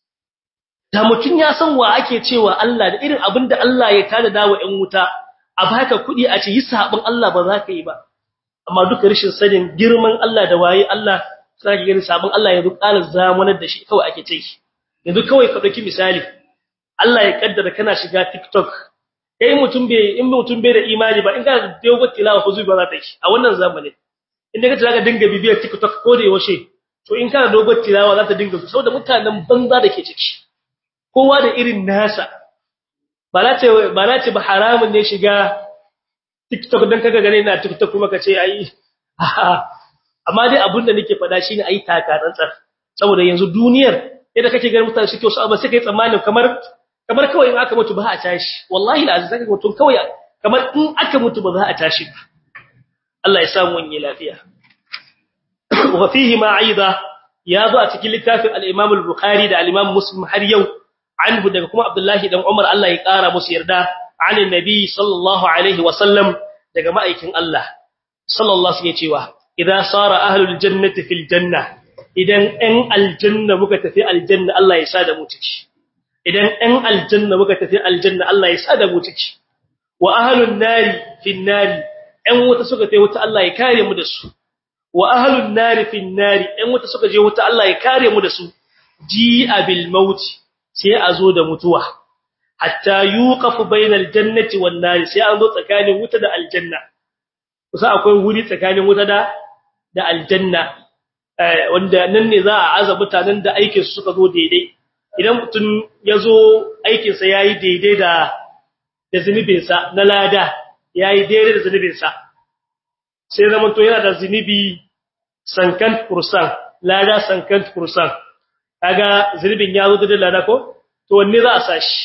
da mutum ya san wa ake cewa Allah da irin abin da Allah ya tada dawo ƴan wuta a baka kudi a ce yi sabon Allah ba za ka yi ba amma duka rashin sanin girman Allah da waye Allah sai ka gani sabon Allah yanzu ƙalar zamanar da shi kawai ake ce yanzu kawai ka dauki misali Allah ya kaddara kana shiga TikTok kai mutum bai in mutum bai da imani ba in ka dogo tilawa ko zuwa za ta yi a wannan zamanin inda kace zaka dinga bibiyar TikTok ko da yaushe to in kana dogo tilawa za ta dinga saboda mutanen banza da ke ciki kowa da irin nasa ba na ce ba na ce ba haramun ne shiga TikTok dan kaga gane ina TikTok kuma kace ai amma dai abin da nake faɗa shine ai taka tsantsar saboda yanzu duniyar yadda kake ganin mutane suke wasu abu sai kai tsammani kamar kamar kawai in aka mutu ba a tashi wallahi alazim zaka mutum kawai kamar in aka mutu ba za a tashi ba Allah ya samu wani lafiya wa fihi ma aida ya zo a cikin littafin al-Imam al-Bukhari da al-Imam Muslim har yau anhu daga kuma Abdullahi dan Umar Allah ya kara musu yarda anin nabi sallallahu alaihi wa sallam daga ma'aikin Allah sallallahu alaihi cewa idza sara ahlul jannati fil janna idan ɗan aljanna muka tafi aljanna Allah ya sa da mu ciki idan ɗan aljanna muka tafi aljanna Allah ya sa da mu ciki wa ahlun nari fin nari ɗan wuta suka tafi wuta Allah ya kare mu da su wa ahlun nari fin nari ɗan wuta suka je wuta Allah ya kare mu da su ji'a bil maut sai a zo da mutuwa hatta yuqafu bainal jannati wan nari sai an zo tsakanin wuta da aljanna kusa akwai wuri tsakanin wuta da da aljanna wanda nan ne za a aza mutanen da aikin su suka zo daidai idan mutum ya zo aikin sa yayi daidai da da zunubin sa na lada yayi daidai da zunubin sa sai zaman to yana da zunubi sankan kursan lada sankan kursan kaga zulubin ya zo da lada ko to wanne za a sashi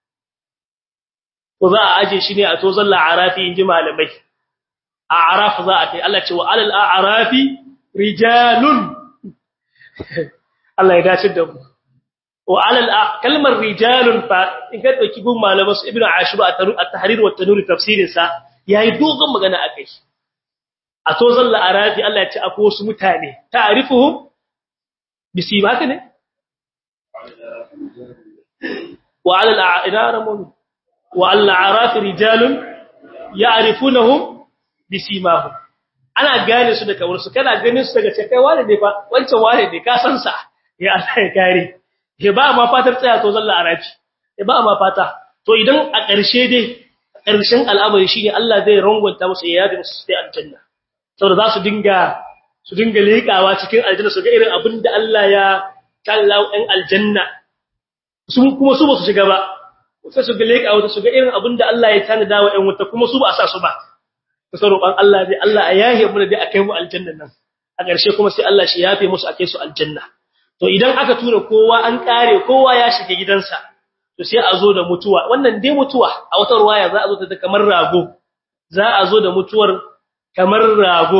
ko za a aje shi ne a to zalla arafi inji malamai a araf za a kai Allah ce wa alal arafi rijalun Allah ya dace da mu wa alal kalmar rijalun fa in ka dauki gun malaman su ibnu ashur at-tahrir wa at-tanur tafsirin sa yayi dogon magana akai a to zalla arafi Allah ya ce akwai wasu mutane ta'rifuhum bisibaka ne wa alal a'ramun wa al a'raf rijalun ya'rifunahum bisimahum ana gane su da kawar su kana ganin su daga cikin wane ne fa wancan wane ne ka san sa ya Allah ya kare ke ba ma fatar tsaya to zalla arafi ke ba ma fata to idan a ƙarshe dai ƙarshen al'amari shine Allah zai rangwanta musu ya yabi musu sai aljanna saboda za su dinga su dinga leƙawa cikin aljanna su ga irin abin da Allah ya kallau ɗan aljanna su kuma su ba su shiga ba sai su ga leƙawa su ga irin abin da Allah ya tanada wa ɗan wuta kuma su ba a sa su ba kusa roƙon Allah dai Allah a yahe mu da dai akai mu aljanna nan a ƙarshe kuma sai Allah shi yafe musu akai su aljanna to idan aka tura kowa an kare kowa ya shiga gidansa to sai a zo da mutuwa wannan dai mutuwa a wata ruwaya za a zo ta kamar rago za a zo da mutuwar kamar rago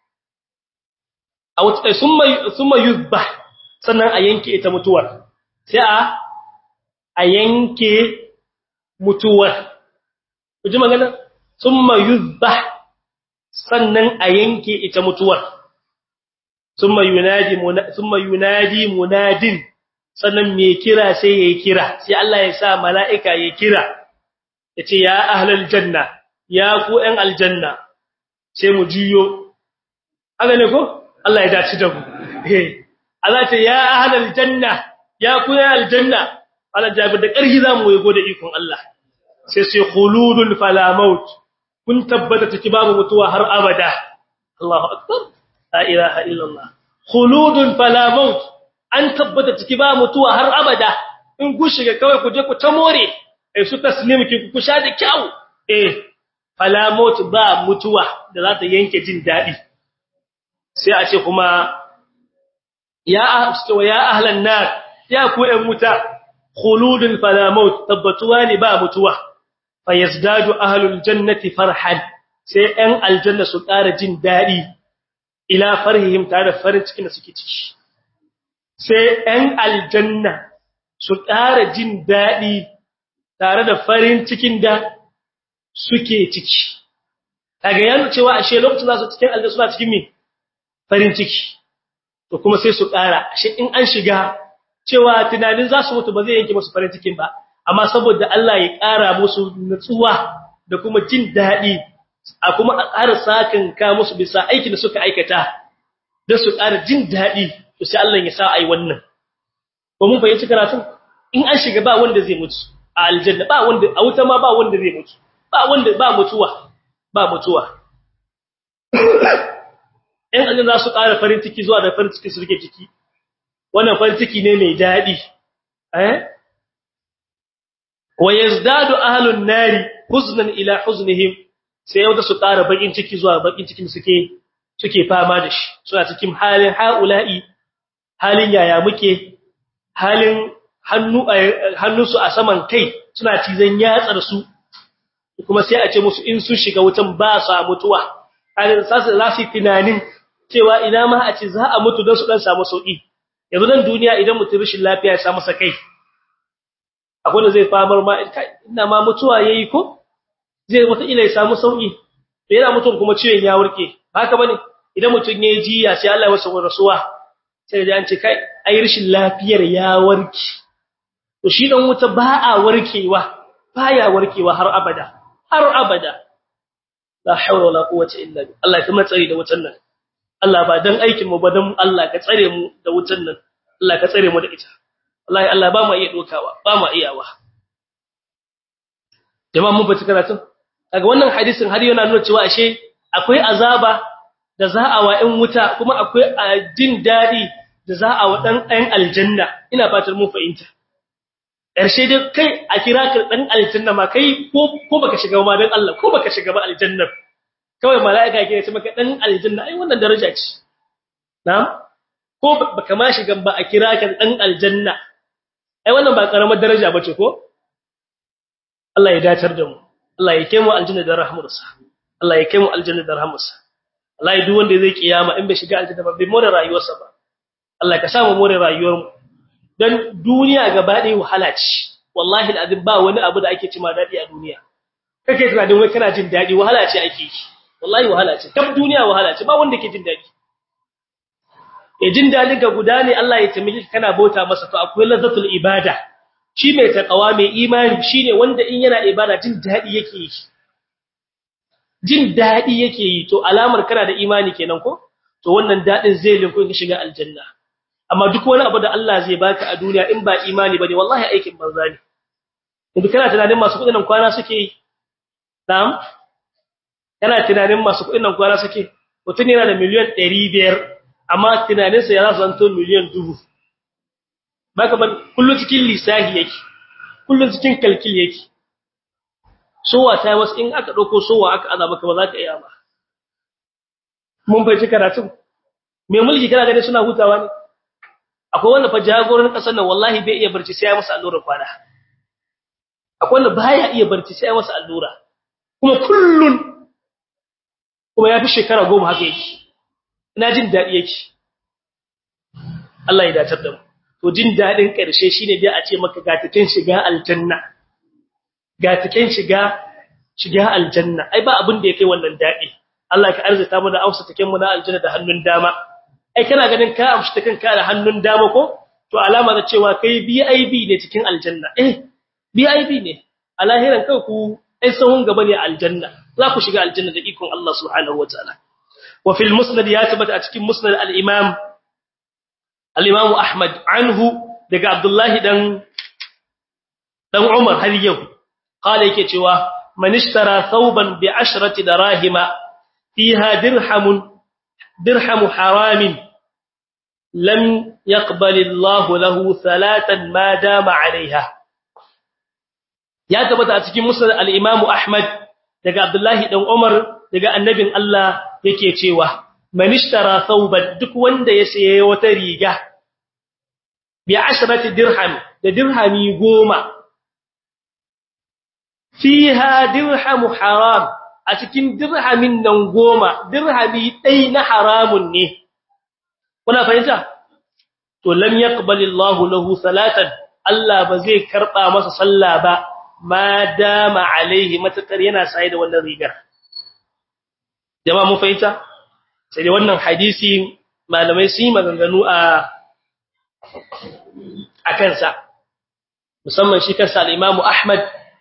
a wata summa summa yuzba sannan a yanke ita mutuwar sai a a yanke mutuwar ku ji magana summa yuzba sannan a yanke ita mutuwar summa yunadi summa yunadi munadin sannan me kira sai yayi kira sai Allah ya sa mala'ika yayi kira yace ya ahlal janna ya ku ɗan aljanna sai mu juyo haka ne ko Allah ya dace da mu eh Allah ce ya ahlal janna ya ku ɗan aljanna Allah jabir da ƙarfi zamu yi gode ikon Allah sai sai khuludun fala maut kun tabbata take babu mutuwa har abada Allahu akbar la ilaha illallah khuludun fala maut an tabbata take ba mutuwa har abada in ku shiga kawai ku je ku ta more eh su taslim ki ku sha da kyau eh fala maut ba mutuwa da za ta yanke jin dadi sai a ce kuma ya ya ahlan nar ya ku ɗan wuta khuludun fala maut tabbatuwa ne ba mutuwa fayazdadu ahlul jannati farhan sai ɗan aljanna su ƙara jin daɗi ila farhihim tare da farin cikin da suke ciki sai ɗan aljanna su ƙara jin daɗi tare da farin cikin da suke ciki kaga yana cewa ashe lokacin za su cikin aljanna suna cikin me farin ciki to kuma sai su ƙara ashe in an shiga cewa tunanin za su mutu ba zai yanke musu farin cikin ba amma saboda Allah ya ƙara musu nutsuwa da kuma jin daɗi a kuma a ƙara sakin ka musu bisa aikin da suka aikata da su ƙara jin daɗi to sai Allah ya sa ai wannan ko mun fahimci karatun in an shiga ba wanda zai mutu a aljanna ba wanda a wuta ma ba wanda zai mutu ba wanda ba mutuwa ba mutuwa in aljanna za su ƙara farin ciki zuwa da farin ciki su rike ciki wannan farin ciki ne mai daɗi eh wa yazdadu ahlun nari huznan ila huznihim sai yau da su ƙara bakin ciki zuwa bakin cikin suke suke fama da shi suna cikin halin haula'i halin yaya muke halin hannu hannunsu a saman kai suna cizon yatsar su kuma sai a ce musu in sun shiga wutan ba su mutuwa halin sasu za su tunanin cewa ina ma a ce za a mutu don su dan samu sauki yanzu nan duniya idan mutum rashin lafiya ya samu sakai akwai da zai famar ma ina ma mutuwa yayi ko zai wata ila ya samu sauki da yana mutum kuma ciwon ya warke haka bane idan mutum ya jiya sai Allah ya wasa rasuwa sai da an ce kai ai rashin lafiyar ya warke to shi dan wuta ba a warkewa baya warkewa har abada har abada la hawla wala quwwata illa billah Allah ya kuma tsare da wutan nan Allah ba dan aikin mu ba dan Allah ka tsare mu da wutan nan Allah ka tsare mu da ita wallahi Allah ba mu iya dokawa ba mu iyawa jama'a mun bace karatun kaga wannan hadisin har yana nuna cewa ashe akwai azaba da za a wa ɗan wuta kuma akwai jin dadi da za a wa dan ɗan aljanna ina fatar mun fahimta ƙarshe dai kai a kira ka dan aljanna ma kai ko ko baka shiga ma dan Allah ko baka shiga ba aljannar kawai mala'ika ke ce maka dan aljanna ai wannan daraja ce na'am ko baka ma shiga ba a kira ka dan aljanna ai wannan ba karamar daraja bace ko Allah ya dacar da mu Allah ya kai mu aljanna da rahmarsa Allah ya kai mu aljanna da rahmarsa wallahi duk wanda zai kiyama in bai shiga aljanna ba bai more rayuwarsa ba Allah ka samu more rayuwar mu dan duniya gaba ɗaya wahala ce wallahi alazim ba wani abu da ake cima dadi a duniya kake tunanin wai kana jin dadi wahala ce ake yi wallahi wahala ce kaf duniya wahala ce ba wanda ke jin dadi e jin dadin ka guda ne Allah ya tambaye ka kana bauta masa to akwai lazzatul ibada shi mai takawa mai imani shine wanda in yana ibada jin dadi yake yi jin dadi yake yi to alamar kana da imani kenan ko to wannan dadin zai linku in shiga aljanna amma duk wani abu da Allah zai baka a duniya in ba imani bane wallahi aikin banza ne idan kana tunanin masu kudin nan kwana suke yi na'am kana tunanin masu kudin nan kwana suke mutun yana da miliyan 500 amma tunaninsa ya zasu zanto miliyan 1000 baka ban kullun cikin lisahi yake kullun cikin kalkil yake sowa ta wasu in aka dauko sowa aka aza maka ba za ka iya ba mun bai ci karatu me mulki kana ganin suna hutawa ne akwai wanda fa jagoran kasar nan wallahi bai iya barci sai ya masa allura kwana akwai wanda baya iya barci sai ya masa allura kuma kullun kuma ya fi shekara goma haka yake ina jin dadi yake Allah ya dace da mu to jin dadin karshe shine dai a ce maka ga taken shiga aljanna ga taken shiga shiga aljanna ai ba abin da yake wannan dadi Allah ka arzuta mu da ausa taken mu na aljanna da hannun dama ai kana ganin ka amshi ta kanka da hannun dama ko to alama da cewa kai BIP ne cikin aljanna eh BIP ne a lahiran kai ku ai sahun gaba ne aljanna za ku shiga aljanna da ikon Allah subhanahu wataala wa fil musnad ya tabbata a cikin musnad al-imam al-imam Ahmad anhu daga Abdullah dan dan Umar har yau kala yake cewa man ishtara thawban bi ashrati darahima fiha dirhamun درهم حرام لم يقبل الله له ثلاثا ما دام عليها ya tabbata a cikin musnad al-Imam Ahmad daga Abdullah dan Umar daga annabin Allah yake cewa man ishtara thawban duk wanda ya saye wata riga bi ashrati dirham da dirhami goma fiha dirham haram a cikin dirhamin nan goma dirhami ɗai na haramun ne kuna fahimta to lam yaqbalillahu lahu salatan Allah ba zai karba masa sallah ba ma dama alaihi matakar yana sai da wannan rigar jama'a mun fahimta sai da wannan hadisi malamai su yi maganganu a a kansa musamman shi kansa al-Imam Ahmad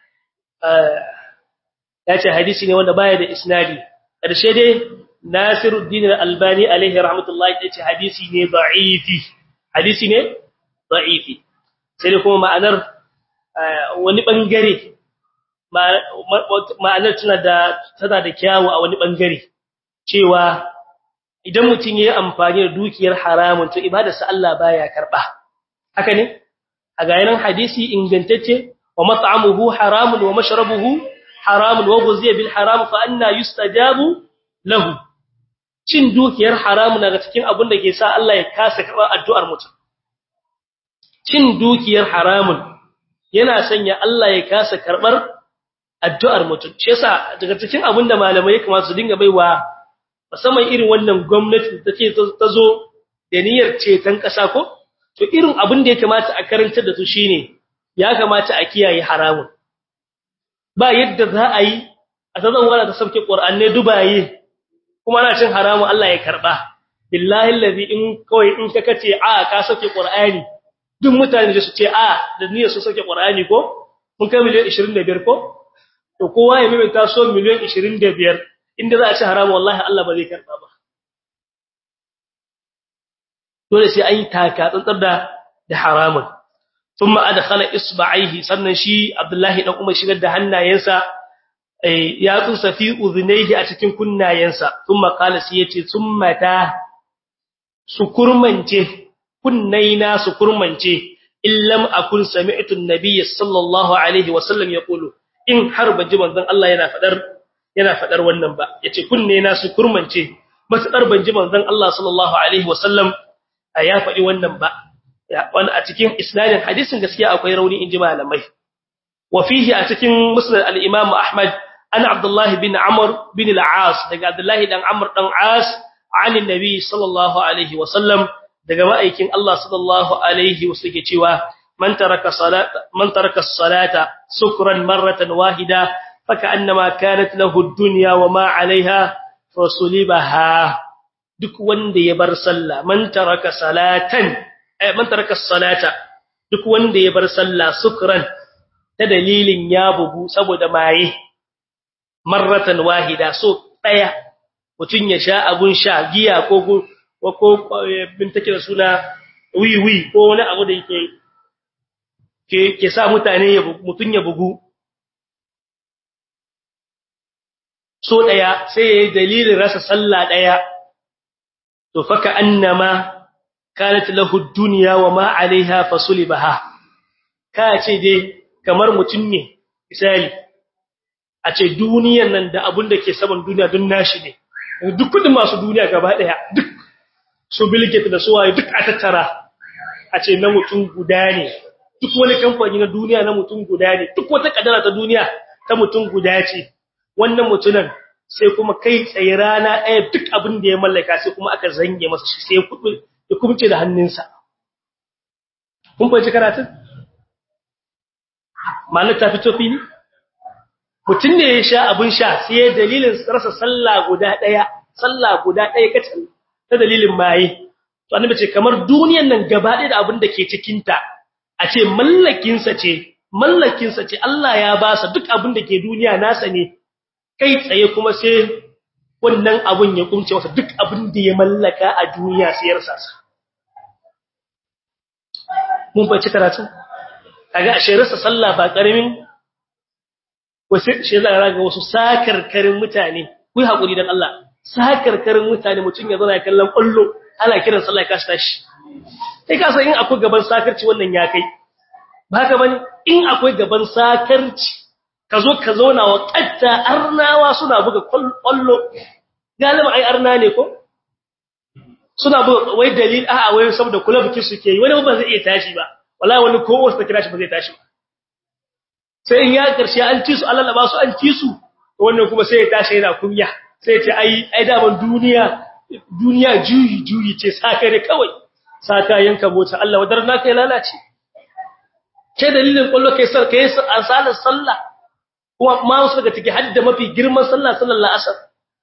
ya ce hadisi ne wanda baya da isnadi ƙarshe dai Nasiruddin Al-Albani alaihi rahmatullahi ya ce hadisi ne da'ifi hadisi ne da'ifi sai dai kuma ma'anar wani bangare ma'anar tana da tana da kyawu a wani bangare cewa idan mutum yayi amfani da dukiyar haramun to ibadarsa Allah baya karba haka ne a ga yanan hadisi ingantacce wa mat'amuhu haramun wa mashrabuhu haramun wa guziya bil haram fa anna yustajabu lahu cin dukiyar haramun daga cikin abin da ke sa Allah ya kasa karɓar addu'ar mutum cin dukiyar haramun yana sanya Allah ya kasa karɓar addu'ar mutum shi yasa daga cikin abin da malamai ya kamata su dinga baiwa musamman irin wannan gwamnati da take ta zo da niyyar ceton ƙasa ko to irin abin da ya kamata a karantar da su shine ya kamata a kiyaye haramun ba yadda za a yi a tazan wala ta sauke Qur'anne dubaye kuma ana cin haramu Allah ya karba billahi allazi in kawai in ka kace a ka sauke Qur'ani duk mutane da su ce a da niyyar su sauke Qur'ani ko mun kai miliyan 25 ko to kowa ya mimita so miliyan 25 inda za a ci haramu wallahi Allah ba zai karba ba dole sai an yi taka tsantsar da da haramun ثم ادخل اصبعيه sannan shi Abdullahi dan Umar shigar da hannayensa ya tsunsa fi udhnayhi a cikin kunnayensa thumma qala sai yace thumma ta sukurmance kunnaina sukurmance illam akun sami'tu an-nabiy sallallahu alaihi wasallam yaqulu in har banji manzon Allah yana fadar yana fadar wannan ba yace kunnaina sukurmance matsar banji manzon Allah sallallahu alaihi wasallam ya fadi wannan ba wani a cikin isnadin hadisin gaskiya akwai rauni inji malamai wa fihi a cikin musnad al-imam ahmad ana abdullah bin amr bin al-aas daga abdullah dan amr dan as an annabi sallallahu alaihi wasallam daga ma'aikin Allah sallallahu alaihi wasallam cewa man taraka salata man taraka as-salata sukran marratan wahida fakannama kanat lahu ad-dunya wa ma 'alayha fasulibaha duk wanda ya bar sallah man taraka salatan eh man taraka salata duk wanda ya bar sallah sukran ta dalilin ya bugu saboda maye marratan wahida so daya mutun ya sha abun sha giya ko ko bin take da suna wiwi ko wani abu da yake ke ke sa mutane mutun ya bugu so daya sai yayi dalilin rasa sallah daya to faka annama kanat lahu dunya wa ma alaiha fasulibaha ka ce dai kamar mutum ne misali a ce duniyar nan da abun da ke saman duniya dun nashi ne duk kudin masu duniya gaba daya duk su Bill Gates da su waye duk a tattara a ce na mutum guda ne duk wani kamfani na duniya na mutum guda ne duk wata kadara ta duniya ta mutum guda ce wannan mutunan sai kuma kai tsaye rana ɗaya duk abin da ya mallaka sai kuma aka zange masa shi sai ya kumce da hannunsa kun fahimci karatun ma'anar ta fito fili mutum ne ya sha abin sha sai ya dalilin rasa sallah guda ɗaya sallah guda ɗaya kacal ta dalilin maye to annabi ce kamar duniyan nan gaba ɗaya da abin da ke cikinta a ce mallakinsa ce mallakinsa ce Allah ya ba sa duk abin da ke duniya nasa ne kai tsaye kuma sai wannan abun ya kumce masa duk abin da ya mallaka a duniya sai ya rasa sa mun bace karatu kaga a shirarsa sallah ba karamin wasu shi za ga wasu sakarkarin mutane ku yi hakuri dan Allah sakarkarin mutane mutun ya zauna kallon kullu ana kiran sallah ka tashi kai ka san in akwai gaban sakarci wannan ya kai ba haka bane in akwai gaban sakarci ka zo ka zauna wa katta arnawa suna buga kwallo galiba ai arna ne ko suna buga wai dalil a'a wai saboda kula biki suke yi wani ba zai iya tashi ba wallahi wani ko wasu ta kira shi ba zai tashi ba sai in ya karshe an ci su Allah ba su an ci su wannan kuma sai ya tashi yana kunya sai ya ce ai ai da ban duniya duniya juyi juyi ce saka ne kawai saka yanka mota Allah wadar na kai lalace ke dalilin kwallo kai sar kai asalar sallah kuma ma wasu daga ciki hadda mafi girman sallah sallar la'asar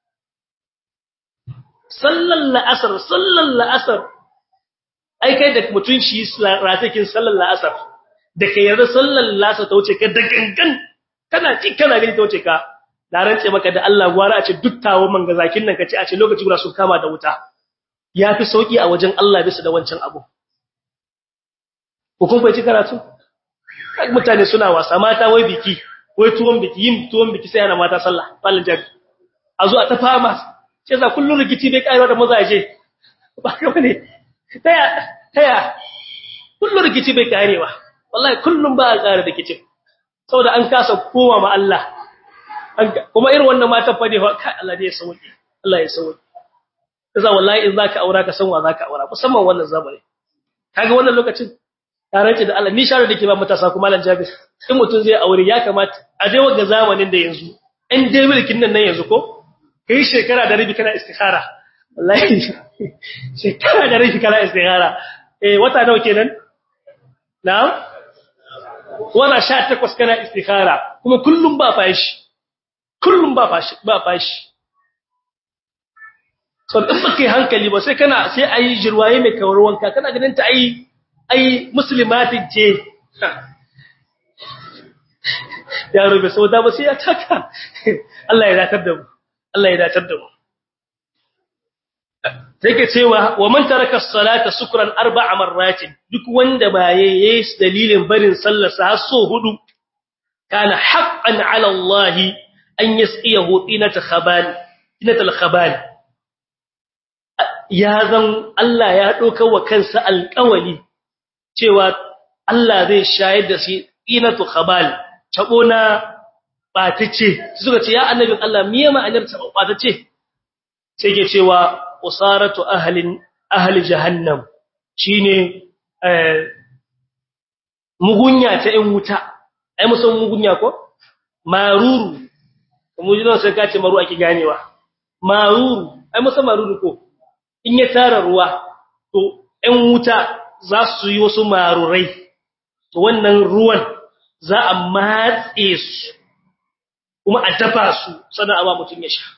sallar la'asar sallar la'asar ai kai da mutun shi ratakin sallar la'asar da kai yarda sallar la'asar ta wuce ka da gangan kana ci kana gani ta wuce ka na rantse maka da Allah gwara a ce duttawo manga zakin nan kace a ce lokaci guda sun kama da wuta yafi sauki a wajen Allah bisa da wancan abu ko kun bai karatu mutane suna wasa mata wai biki wai tuwon biki yin tuwon biki sai ana mata sallah fallan jari a zo a ta fama sai za kullun rikici bai kaiwa da mazaje ba ka bane taya taya kullun rikici bai karewa wallahi kullun ba a kare rikici saboda an kasa koma ma Allah kuma irin wannan matan fa ne fa kai Allah ne ya sauke Allah ya sauke kaza wallahi in zaka aura ka san wa zaka aura musamman wannan zamani kaga wannan lokacin taranci da Allah ni sharo dake ba matasa kuma Malam Jabir in mutun zai aure ya kamata a dai wanga zamanin da yanzu in dai mulkin nan nan yanzu ko kai shekara da rabi kana istikhara wallahi shekara da rabi kana istikhara eh wata nawa kenan na'am wala 18 kana istikhara kuma kullum ba fashi kullum ba fashi ba fashi so in baka hankali ba sai kana sai ayi jirwaye mai kawar wanka kana ganin ta ayi ai muslimatin ce ya rube sauda ba sai ya taka Allah ya datar da mu Allah ya datar da mu sai ke cewa wa man taraka as-salata sukran arba'a marratin duk wanda ba yayi dalilin barin sallar sa so hudu kana haqqan 'ala Allah an yasqiyahu tinata khabal tinata al-khabal ya zan Allah ya doka wa kansa alƙawali cewa Allah zai shayar da shi inatu khabal tabo na batace suka ce ya annabin Allah miye ma'anar tabo batace sai ke cewa usaratu ahlin ahli jahannam shine eh mugunya ta ɗan wuta ai musan mugunya ko maruru kuma jinon sai ka ce maru ake ganewa maruru ai musa maruru ko in ya tara ruwa to ɗan wuta za su yi wasu marurai to wannan ruwan za a matse su kuma a dafa su sannan a ba mutum ya sha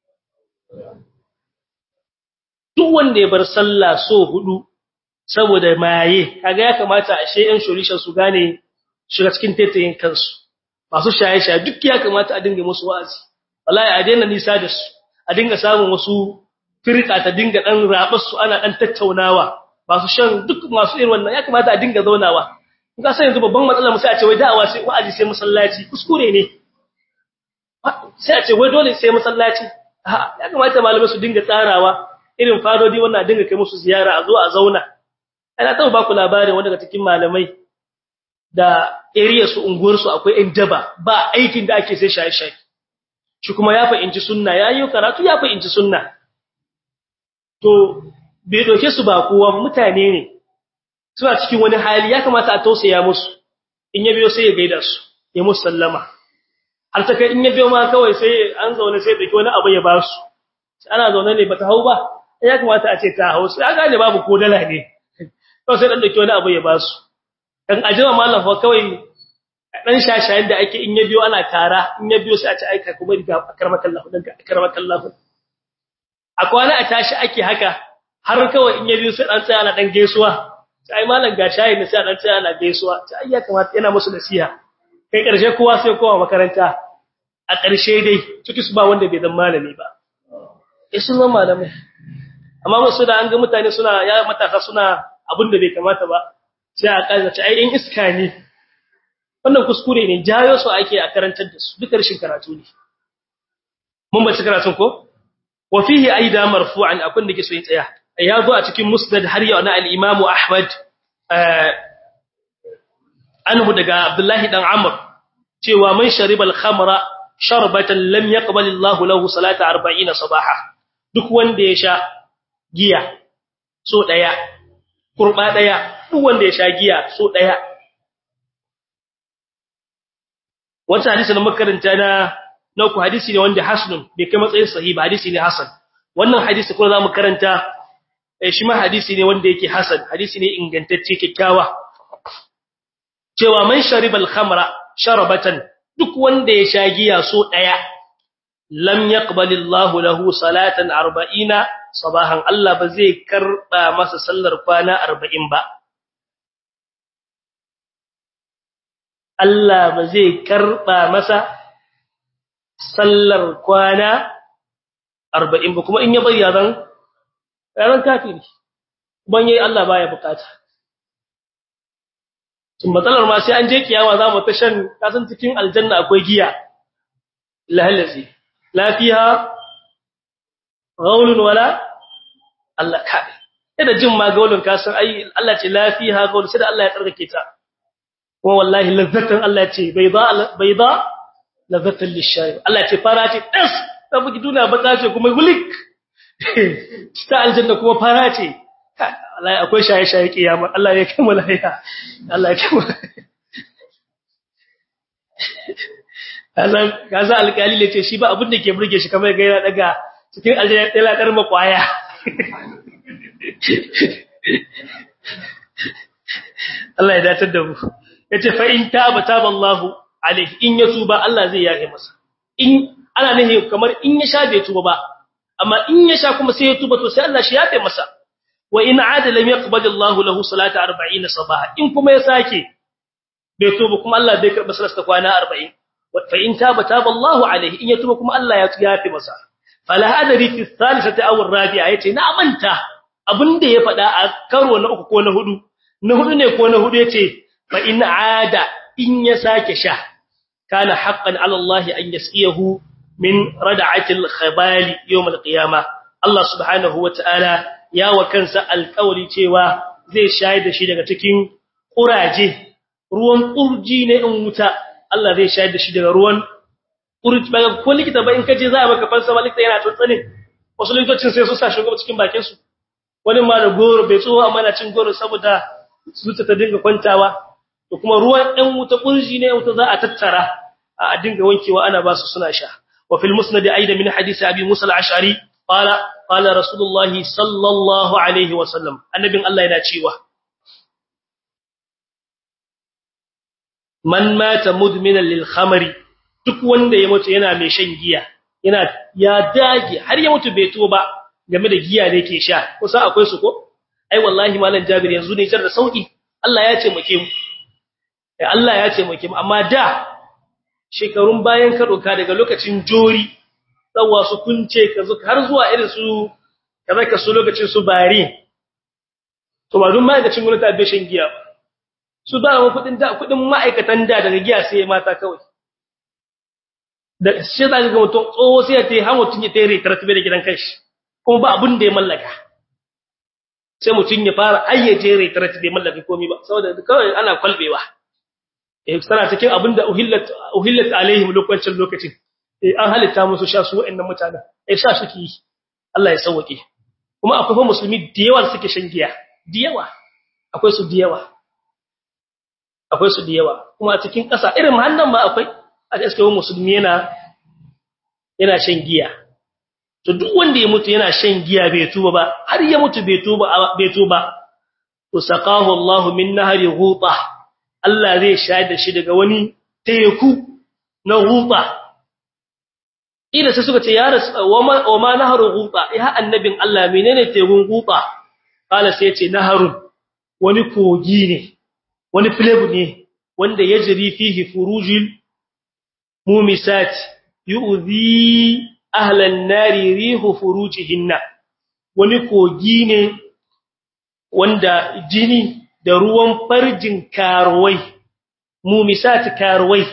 duk wanda ya bar sallah so hudu saboda maye kaga ya kamata a sheyan solution su gane shiga cikin taitayin kansu masu shaye-shaye duk ya kamata a dinga musu wa'azi wallahi a daina nisa da su a dinga samun wasu firka ta dinga dan rabar su ana dan tattaunawa masu shan duk masu irin wannan ya kamata a dinga zaunawa ga sai yanzu babban matsala mu sai a ce wai da'awa sai wa'azi sai masallaci kuskure ne sai a ce wai dole sai masallaci ya kamata malamai su dinga tsarawa irin fadodi wannan dinga kai musu ziyara a zo a zauna ana taɓa ba ku labarin wanda daga cikin malamai da area su unguwar su akwai ɗan daba ba aikin da ake sai shaye-shaye shi kuma ya fahimci sunna yayi karatu ya fahimci sunna to bai doke su ba kowa mutane ne suna cikin wani hali ya kamata a tausaya musu in ya biyo sai ya gaida su ya musu sallama har ta kai in ya biyo ma kawai sai an zaune sai dake wani abu ya ba su ana zaune ne bata hau ba ya kamata a ce ta hau sai aka ne babu ko dala ne to sai dan dake wani abu ya ba su dan ajima mallam fa kawai dan shashayen da ake in ya biyo ana tara in ya biyo sai a ce aika kuma riga akarmakallahu dan akarmakallahu a kwana a tashi ake haka har kawai in ya biyo sai dan tsaya ana dan gaisuwa sai mallam ga shayi ne sai dan tsaya ana gaisuwa sai ya kamata yana musu nasiha kai karshe kowa sai kowa makaranta a karshe dai ciki su ba wanda bai zama malami ba eh sun zama malamai amma musu da an ga mutane suna ya matasa suna abin da bai kamata ba sai a kaza ce ai in iska ne wannan kuskure ne jayo su ake a karantar da su duka rashin karatu ne mun bace karatun ko wa fihi aida marfu'an akun da ke so yin tsaya ya zo a cikin musnad har yau na al-imam ahmad anhu daga abdullahi dan amr cewa man sharibal khamra sharbatan lam yaqbal Allah lahu salata 40 sabaha duk wanda ya sha giya so daya kurba daya duk wanda ya sha giya so daya wata hadisi na makaranta na na ku hadisi ne wanda hasanun bai kai matsayin sahihi hadisi ne hasan wannan hadisi kuma zamu karanta shi ma hadisi ne wanda yake hasan hadisi ne ingantacce kikkiawa cewa man sharibal khamra sharabatan duk wanda ya sha giya so daya lam yaqbalillahu lahu salatan 40 sabahan Allah ba zai karba masa sallar kwana 40 ba Allah ba zai karba masa sallar kwana 40 ba kuma in ya bari yaran yaran kafiri ban yayi Allah baya bukata tun matsalar ma sai an je kiyama za mu ta shan kasan cikin aljanna akwai giya lahallazi lafiha gaulun wala Allah kai da jin ma gaulun kasan ai Allah ce lafiha gaulun sai da Allah ya tsarkake ta kuma wallahi lazzatan Allah ce bayda bayda lazzatan lisharib Allah ce fara ce das ta bugi duniya baka ce kuma gulik ta aljanna kuma fara ce Allah akwai shaye-shaye kiyama Allah ya kai malaiya Allah ya kai Allah kaza alƙali ne ce shi ba abin da ke burge shi kamar ga yana daga cikin aljanna ɗaya ladar makwaya Allah ya datar da mu yace fa in taba taba Allah alaihi in ya tuba Allah zai yafe masa in ana nahi kamar in ya sha bai tuba ba amma in ya sha kuma sai ya tuba to sai Allah shi yafe masa wa in aada lam yaqbal Allah lahu salata 40 sabaha in kuma ya sake bai tuba kuma Allah bai karba salasta kwana 40 fa in taba taba Allah alaihi in ya tuba kuma Allah ya yafe masa fala adri fi thalithati aw ar-rabi'a yace na manta abinda ya fada a karo na uku ko na hudu na hudu ne ko na hudu yace fa in aada in ya sake sha kana haqqan ala Allah an yasiyahu min rad'atil khabali yawm al-qiyamah Allah subhanahu wa ta'ala ya wa kansa alƙawari cewa zai shayar da shi daga cikin ƙuraje ruwan ƙurji ne in wuta Allah zai shayar da shi daga ruwan ƙurji ba ko likita ba in kaje za a maka fansa ba likita yana tsantsane wasu likitocin sai su sa shi cikin bakin su wani ma da goro bai tsoho amma na cin goro saboda zuciya ta dinga kwantawa to kuma ruwan ɗan wuta ƙurji ne wuta za a tattara a dinga wankewa ana ba su suna sha wa fil musnad aidan min hadith abi musa al-ash'ari qala qala rasulullahi sallallahu alaihi wa sallam annabin Allah yana cewa man mata mudminan lil khamri duk wanda ya mutu yana mai shan giya yana ya dage har ya mutu bai tuba game da giya da yake sha kusa akwai su ko ai wallahi malam jabir yanzu ne jar da sauki Allah ya ce muke mu eh Allah ya ce muke mu amma da shekarun bayan ka doka daga lokacin jori tsawa su kunce ka har zuwa irin su kaza ka su lokacin su bari to ba dun ma'aikacin gwamnati bai shan giya su da mu kudin da kudin ma'aikatan da daga giya sai mata kawai da shi da ga mutum tsoho sai ya tayi har mutum ya tayi tartibe da gidan kanshi kuma ba abin da ya mallaka sai mutum ya fara ayyaje retret bai mallaka komai ba saboda kawai ana kwalbewa eh sana cikin abin da uhillat uhillat alaihim lokacin lokacin eh an halitta musu sha su wa'annan mutanen eh sha suke yi Allah ya sauke kuma akwai fa musulmi da yawa suke shan giya da yawa akwai su da yawa akwai su da yawa kuma a cikin ƙasa irin hannan ma akwai a gaskiya musulmi yana yana shan giya to duk wanda ya mutu yana shan giya bai tuba ba har ya mutu bai tuba bai tuba to saqahu Allahu min nahri ghuta Allah zai shayar da shi daga wani teku na ghuta ila sai suka ce ya rasu wa ma nahru ghuta ya annabin Allah menene tekun ghuta kala sai ya ce naharun wani kogi ne wani flebu ne wanda yajri fihi furujil mumisat yu'zi ahlan nari rihu furujihinna wani kogi ne wanda jini da ruwan farjin karuwai mumisat karuwai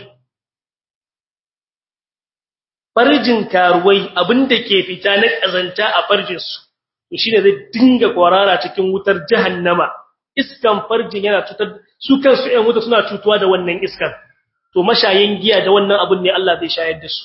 farjin karuwai abinda ke fita na kazanta a farjin su to shine zai dinga kwarara cikin wutar jahannama iskan farjin yana tutar su kansu ɗan wuta suna cutuwa da wannan iskan to mashayin giya da wannan abun ne Allah zai shayar da su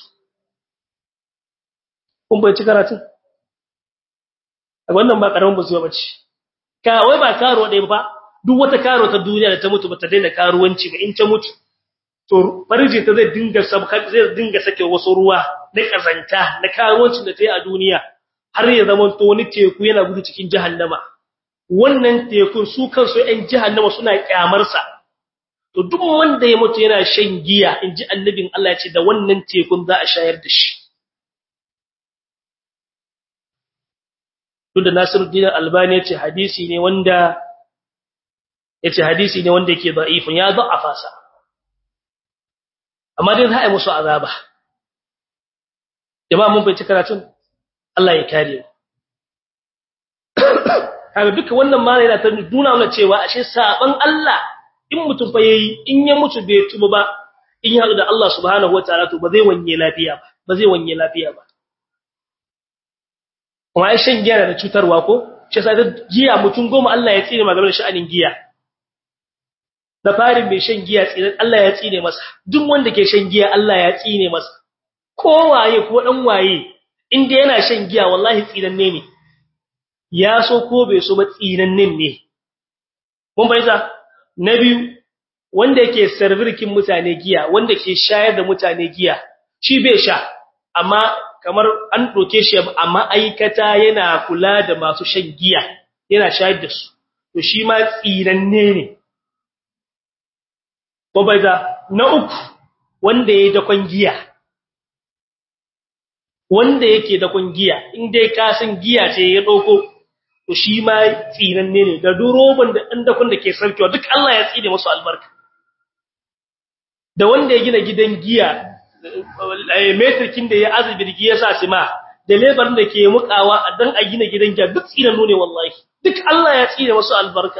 kun bai ci karatun wannan ba karamin bazuwa bace ka wai ba karo dai ba duk wata karo ta duniya da ta mutu ba ta daina karuwanci ba in ta mutu to farji ta zai dinga sabka zai dinga sake wasu ruwa na kazanta na karuwancin da ta yi a duniya har ya zama to wani teku yana gudu cikin jahannama wannan tekun su kansu ɗan jahannama suna kyamar sa to duk wanda ya mutu yana shan giya inji annabin Allah ya ce da wannan tekun za a shayar da shi tunda Nasiruddin Albani yace hadisi ne wanda yace hadisi ne wanda yake da'ifun ya da'afa sa amma dai za a yi musu azaba jama'a mun bai karatun Allah ya kare mu kaga duka wannan ma yana ta nuna mana cewa ashe saban Allah in mutum fa yayi in ya mutu bai tuba ba in ya haɗu da Allah subhanahu wataala to ba zai wanye lafiya ba ba zai wanye lafiya ba kuma ai shan giya da cutarwa ko shi sai giya mutum goma Allah ya tsine maganar sha'anin giya da farin mai shan giya tsine Allah ya tsine masa duk wanda ke shan giya Allah ya tsine masa ko waye ko dan waye inda yana shan giya wallahi tsinanne ne ya so ko bai so ba tsinannen ne mun bayyana na biyu wanda yake servirkin mutane giya wanda ke shayar da mutane giya shi bai sha amma kamar an doke shi a ma'aikata yana kula da masu shan giya yana shayar da su to shi ma tsiranne ne ko bai da na uku wanda yayi dakon giya wanda yake dakon giya in dai ka san giya ce ya dauko to shi ma tsiranne ne da duroban da dan dakon da ke sarkewa duk Allah ya tsine musu albarka da wanda ya gina gidan giya metrikin da ya azubi ya sa sima da lebar da ke mukawa dan a gina gidan giya duk tsinan ne wallahi duk Allah ya tsine musu albarka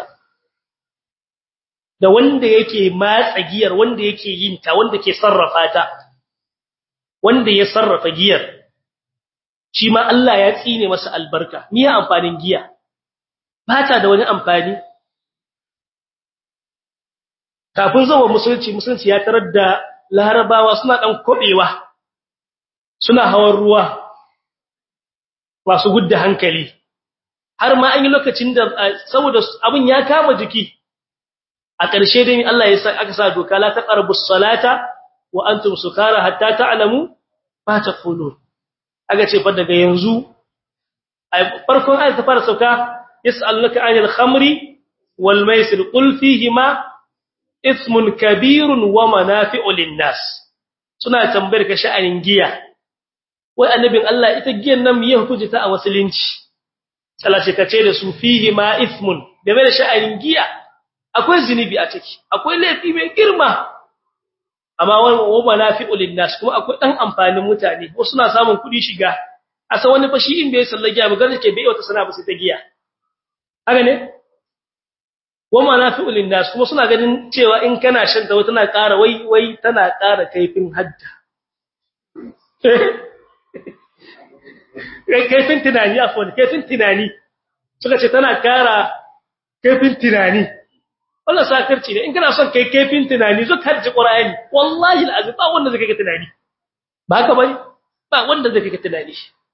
da wanda yake matsa giyar wanda yake yin ta wanda ke sarrafa ta wanda ya sarrafa giyar shi ma Allah ya tsine masa albarka me ya amfanin giya ba ta da wani amfani kafin zuwa musulunci musulunci ya tarar da larabawa suna dan kobewa suna hawan ruwa masu gudda hankali har ma an yi lokacin da saboda abin ya kama jiki a ƙarshe dai Allah ya sa aka sa doka la taqrabus salata wa antum sukara hatta ta'lamu ba ta qulun aga ce fa daga yanzu farkon ayat ta fara sauka yas'alunaka 'anil khamri wal maisir qul fihima ismun kabirun wa manafi'u lin-nas suna tambayar ka sha'anin giya wai annabin Allah ita giyan nan miye hukunci ta a musulunci salace kace da su fihima ismun game da sha'anin giya akwai zinubi a ciki akwai laifi mai girma amma wa manafi'u lin-nas kuma akwai dan amfanin mutane wasu suna samun kudi shiga asa wani fashi in bai sallar giya ba ganin ke bai wata sana ba sai ta giya haka ne wa manafi'u lin-nas kuma suna ganin cewa in kana shan ta tana ƙara wai wai tana ƙara kaifin hadda kaifin tunani afwan kaifin tunani suka ce tana ƙara kaifin tunani wannan sakarci ne in kana son kai kaifin tunani zo ka ji qur'ani wallahi alazim ba wanda zai kai tunani ba haka bane ba wanda zai kai tunani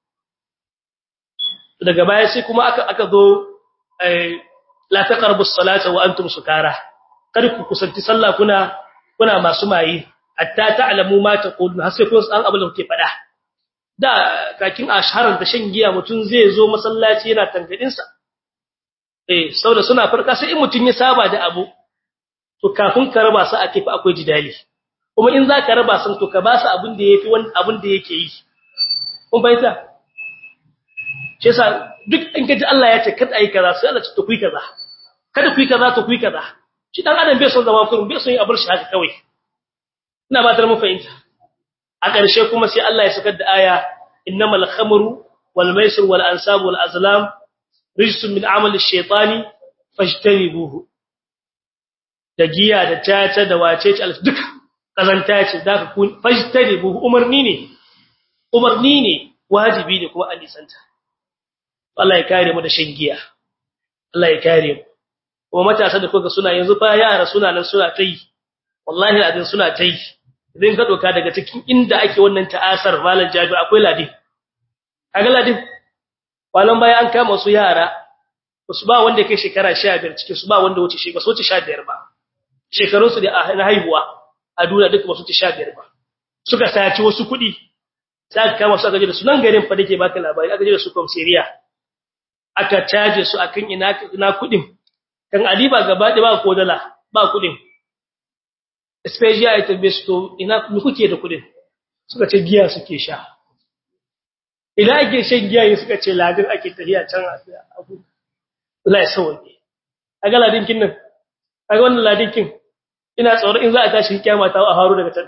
daga baya sai kuma aka aka zo la taqrabu as-salata wa antum sukara kar ku kusanci sallah kuna kuna masu mayi hatta ta'lamu ma taqulun har sai kun san abin da kuke faɗa da kakin asharar da shan giya mutun zai zo masallaci yana tangadin sa eh saboda suna farka sai in mutun ya saba da abu to kafin ka raba su a kifa akwai jidali kuma in za ka raba sun to ka ba su abin da yafi wani abin da yake yi kun bayyana shi yasa duk in kaji Allah ya ce kada ayi kaza sai Allah ce to kuyi kaza kada kuyi kaza to kuyi kaza shi dan adam bai son zama kurun bai son yi abar shi haka kawai ina ba tar mu fahimta a ƙarshe kuma sai Allah ya sakar da aya innamal khamru wal maisir wal ansab wal azlam rijsun min amali ash-shaytani fajtanibuhu da giya da tata da wace ce duka kazanta ce da ka fajtanibuhu umarni ne umarni ne wajibi ne kuma alisanta Allah ya kare mu da shan giya Allah ya kare mu kuma matasa da kuka suna yanzu fa yara suna nan suna tai wallahi adin suna tai idan ka doka daga cikin inda ake wannan ta'asar malan jabi akwai ladin kaga ladin walan baya an kama su yara su ba wanda kai shekara 15 cikin su ba wanda wuce shi ba su wuce 15 ba shekarun su da na haihuwa a duniya duka ba su wuce 15 ba suka saci wasu kuɗi sai aka kama su aka je da su nan garin fa dake baka labari aka je da su komseriya aka caje su akan ina ina kudin kan adiba gaba da ba ko dala ba kudin special item base to ina ku kuke da kudin suka ce giya suke sha ina ake shan giya ne suka ce ladin ake tafiya can abu Allah ya sauke aga ladin kin nan aga wannan ladin kin ina tsoro in za a tashi kiyama ta a haru daga can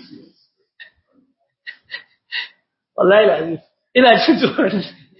wallahi lazim ina jin tsoron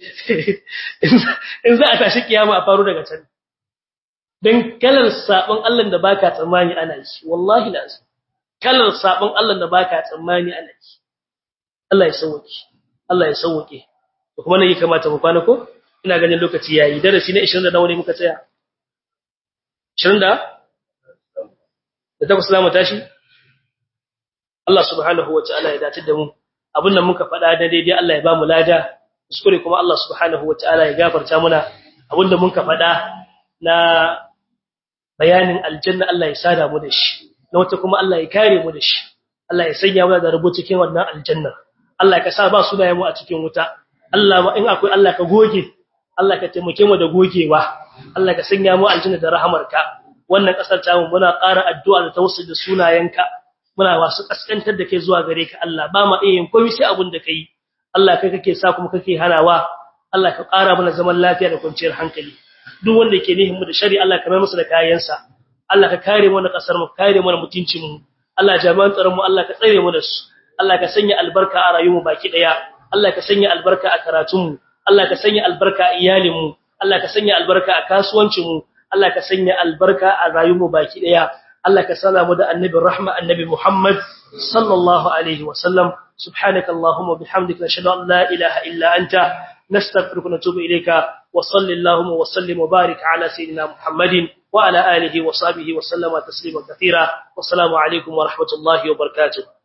in za a tashi kiyama a faru daga can dan kalar sabon Allah da baka tsammani ana yi wallahi lazim kalar sabon Allah da baka tsammani ana yi Allah ya sauke Allah ya sauke kuma ne kamata mu kwana ko ina ganin lokaci yayi darasi na 20 da nawa ne muka tsaya 20 da da takwas zamu tashi Allah subhanahu wa ta'ala ya dace da mu abin da muka faɗa da daidai Allah ya ba mu lada kuskure kuma Allah subhanahu wataala ya gafarta muna abinda muka faɗa na bayanin aljanna Allah ya sada mu da shi na wata kuma Allah ya kare mu da shi Allah ya sanya mu da rubutu cikin wannan aljanna Allah ka sa ba sunayen mu a cikin wuta Allah in akwai Allah ka goge Allah ka taimake mu da gogewa Allah ka sanya mu aljanna da rahamarka wannan kasar ta mu muna ƙara addu'a da tawassul da sunayenka muna wasu kaskantar da kai zuwa gare ka Allah ba ma iya yin komai sai abin da kai Allah kai kake sa kuma kake hanawa Allah ka ƙara mana zaman lafiya da kwanciyar hankali duk wanda yake nihin mu da shari Allah ka mai masa da kayansa Allah ka kare mu na kasar mu kare mu na mutuncin mu Allah jami'an tsaron mu Allah ka tsare mu da su Allah ka sanya albarka a rayuwar mu baki daya Allah ka sanya albarka a karatun mu Allah ka sanya albarka a iyalin mu Allah ka sanya albarka a kasuwancin mu Allah ka sanya albarka a rayuwar mu baki daya Allah ka sana mu da annabi rahma annabi Muhammad sallallahu alaihi wa sallam سبحانك اللهم وبحمدك نشهد ان لا اله الا انت نستغفرك ونتوب اليك وصل اللهم وسلم وبارك على سيدنا محمد وعلى اله وصحبه وسلم تسليما كثيرا والسلام عليكم ورحمه الله وبركاته